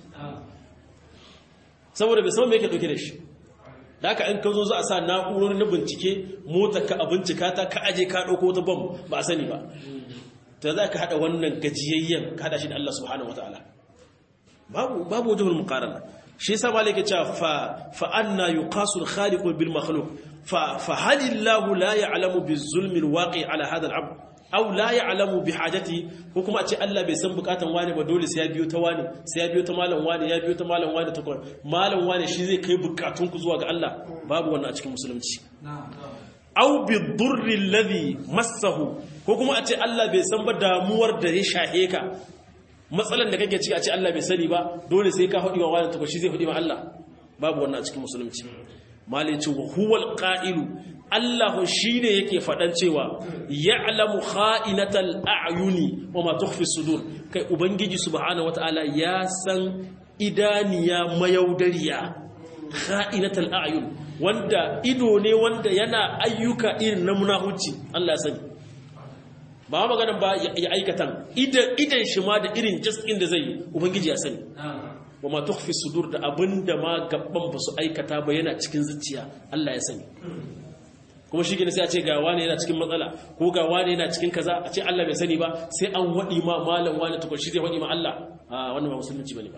saboda bai sama mai yake dauke da shi da haka in ka zo za a sa na'urori na bincike mota ka a bincika ta ka aje ka ɗauko wata bam ba a sani ba ta za ka haɗa wannan gajiyayyen ka haɗa shi da Allah subhanahu wa ta'ala babu babu wajhul muqarana shi yasa malai ke cewa fa fa anna yuqasu al-khaliq bil makhluq fa fa halillahu la ya'lamu biz zulmi al-waqi ala hadha al-abd aw la ya'lamu bi hajati ko kuma a ce Allah bai san bukatan wani ba dole sai ya biyo ta wani sai ya biyo ta malam wani ya biyo ta malam wani ta malam wani shi zai kai bukatun ku zuwa ga Allah babu wannan a cikin musulunci aw bi durri alladhi massahu ko kuma a ce Allah bai san ba damuwar da ya shahe ka matsalan da kake ciki a ce Allah bai sani ba dole sai ka hudi wa wani to shi zai hudi ma Allah babu wannan a cikin musulunci malai ce wa huwal qa'ilu Allah shine yake fadan cewa ya'lamu kha'inatal a'yuni wa ma tukhfi sudur kai ubangiji subhanahu wataala ya san idaniya mayaudariya kha'inatal a'yun wanda ido ne wanda yana ayyuka irin na munahuci Allah sani ba maganan ba ya aikatan idan idan shi ma da irin jaskin da zai ubangiji ya sani wa ma tukhfi sudur da abinda ma gabban ba su aikata ba yana cikin zuciya Allah ya sani kuma shi gina sai a ce ga wani yana cikin matsala ko ga wani yana cikin kaza a ce Allah bai sani ba sai an wadi ma malam wani tukun shi zai wadi ma Allah a wannan ba musulunci bane ba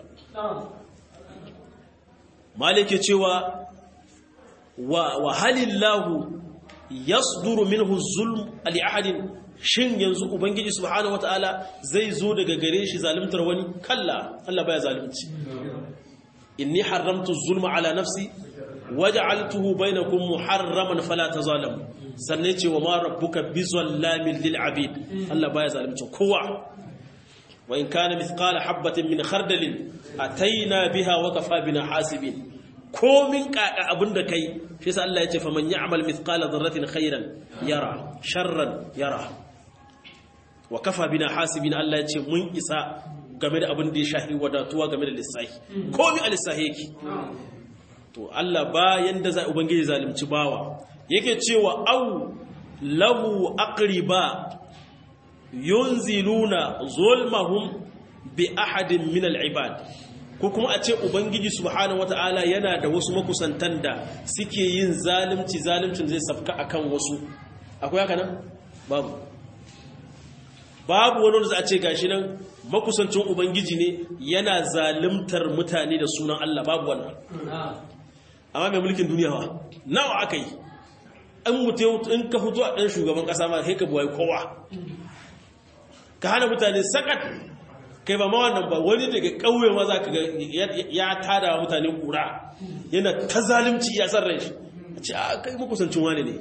malike cewa wa wa halillahu yasduru minhu zulm li ahadin shin yanzu ubangiji subhanahu wataala zai zo daga gare shi zalimtar wani kalla Allah baya zalunci inni haramtu zulma ala nafsi waj'altuhu bainakum muharraman fala tazalamu sanne ce wa ma rabbuka bizallamin lil abid Allah baya zalunci kowa wa in kana mithqala habatin min khardalin ataina biha wa kafa bina hasibin komin kaka abinda kai shi yasa Allah ya ce faman ya'mal mithqala dharratin khairan yara sharran yara wa kafa bina hasibin Allah ya ce mun isa game da abin da ya shahi wadatuwa game da lissahi komi a lissahi yake to Allah bayan da zai ubangiji zalimci bawa yake cewa au lahu aqriba yunziluna zulmahum bi ahadin min al-ibad ko kuma a ce ubangiji subhanahu wata'ala yana da wasu makusantan da suke yin zalimci zalimcin zai safka akan wasu akwai haka nan babu babu wani wanda za a ce gashi nan makusancin ubangiji ne yana zalimtar mutane da sunan Allah babu wannan amma mai mulkin duniya wa nawa aka yi an mutu in ka fito a ɗan shugaban ƙasa ma sai ka buwai kowa ka hana mutane sakat kai ba ma wannan ba wani daga ƙauye ma za ka ga ya tada wa mutane ƙura yana ta zalimci ya san rai a ce a kai makusancin wani ne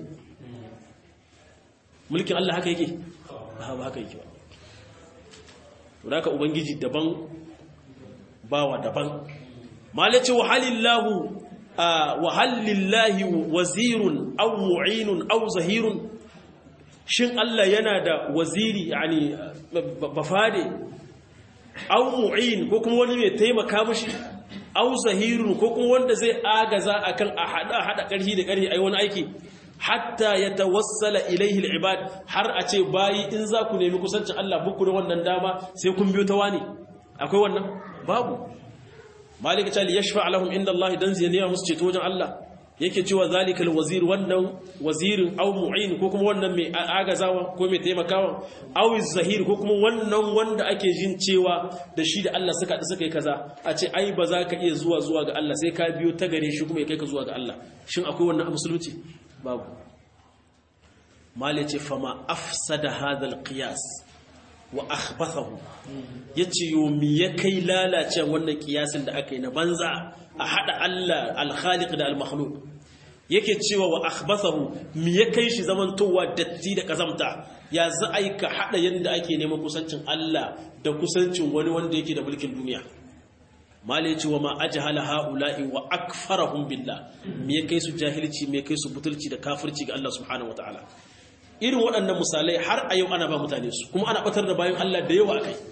mulkin Allah haka yake ba haka yake ba to da ubangiji daban bawa daban malace wa halillahu wa halillahi wazirun aw mu'inun aw zahirun shin Allah yana da waziri yani bafade aw mu'in ko kuma wani mai taimaka mishi aw zahirun ko kuma wanda zai agaza akan a hada hada karhi da karhi ai wani aiki hatta ya tawassala ilaihi al'ibad har a ce bayi in za ku nemi kusancin Allah buku da wannan dama sai kun biyo ta wani akwai wannan babu malika ta li yashfa lahum inda Allah dan ziyaniya musu ceto wajen Allah yake cewa zalikal wazir wannan wazirin aw mu'in ko kuma wannan mai agazawa ko mai taimakawa aw zahir ko kuma wannan wanda ake jin cewa da shi da Allah suka da suka yi kaza a ce ai ba za ka iya zuwa zuwa ga Allah sai ka biyo ta gare shi kuma ya kai ka zuwa ga Allah shin akwai wannan a musulunci babu malice fama afsada hadal qiyas wa akhbathahu yace yo mi ya kai lalace wannan kiyasin da aka yi na banza a hada Allah al-khaliq da al-makhluq yake cewa wa akhbathahu mi ya kai shi zamantowa datti da kazamta ya za a yi ka hada yanda ake neman kusancin Allah da kusancin wani wanda yake da mulkin duniya mali ce wa ma ajhala haula'i wa akfarahum billah me kai su jahilci me kai su butulci da kafirci ga Allah subhanahu wataala irin waɗannan misalai har a yau ana ba mutane su kuma ana batar da bayan Allah da yawa akai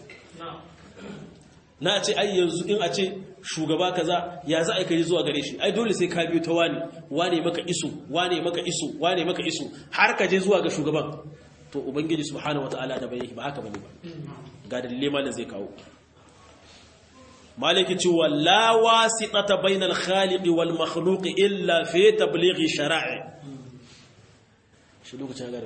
na ce ai yanzu in a ce shugaba kaza ya za a kai zuwa gare shi ai dole sai ka biyo ta wani wane maka isu wane maka isu wane maka isu har ka je zuwa ga shugaban to ubangiji subhanahu wataala da bai ba haka bane ba ga dalilai malam zai kawo maliki cewa la wasitata bainal khaliqi wal makhluqi illa fi tablighi shara'i shi lokacin gare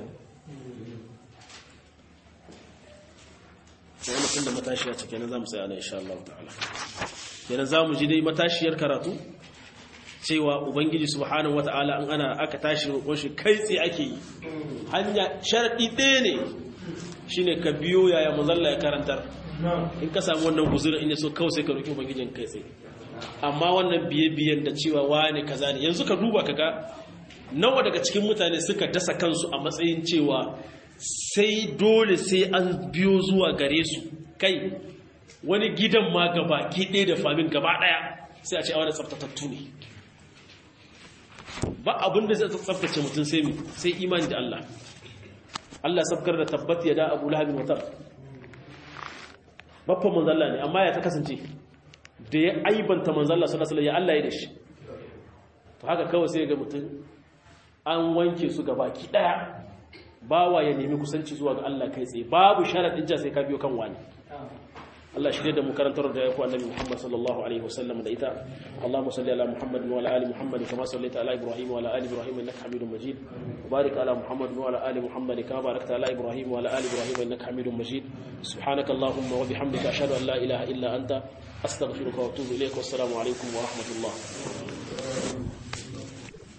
sai mutum da matashiya ce kenan zamu sai ana insha Allah ta'ala kenan zamu ji dai matashiyar karatu cewa ubangiji subhanahu wata'ala an ana aka tashi roƙon shi kai tsaye ake yi hanya sharadi ɗaya ne shine ka biyo yaya manzalla ya karantar in ka samu wannan guzurin in yaso kawai sai ka roki ubangijin kai tsaye amma wannan biye-biyen da cewa wane kaza ne yanzu ka duba kaga nawa daga cikin mutane suka dasa kansu a matsayin cewa sai dole sai an biyo zuwa gare su kai wani gidan ma gaba ki ɗaya da famin gaba ɗaya sai a ce a wani tsaftatattu ne ba abin da zai tsaftace mutum sai mi sai imani da Allah Allah sabkar da tabbat ya da abu lahabin watar babban manzalla ne amma ya ta kasance da ya aibanta manzalla sallallahu alaihi ya Allah ya da shi to haka kawai sai ga mutum an wanke su gabaki daya bawa ya nemi kusanci zuwa ga Allah kai tsaye babu sharadin ja sai ka biyo kan wani Allah shi da mu karantar da yaku annabi Muhammad sallallahu alaihi wasallam da ita Allahumma salli ala Muhammad wa ala ali Muhammad kama sallaita ala Ibrahim wa ala ali Ibrahim innaka Hamidum Majid wa barik ala Muhammad wa ala ali Muhammad kama barakta ala Ibrahim wa ala ali Ibrahim innaka Hamidum Majid subhanaka Allahumma wa bihamdika ashhadu an la ilaha illa anta astaghfiruka wa atubu ilayk wa assalamu alaikum wa rahmatullah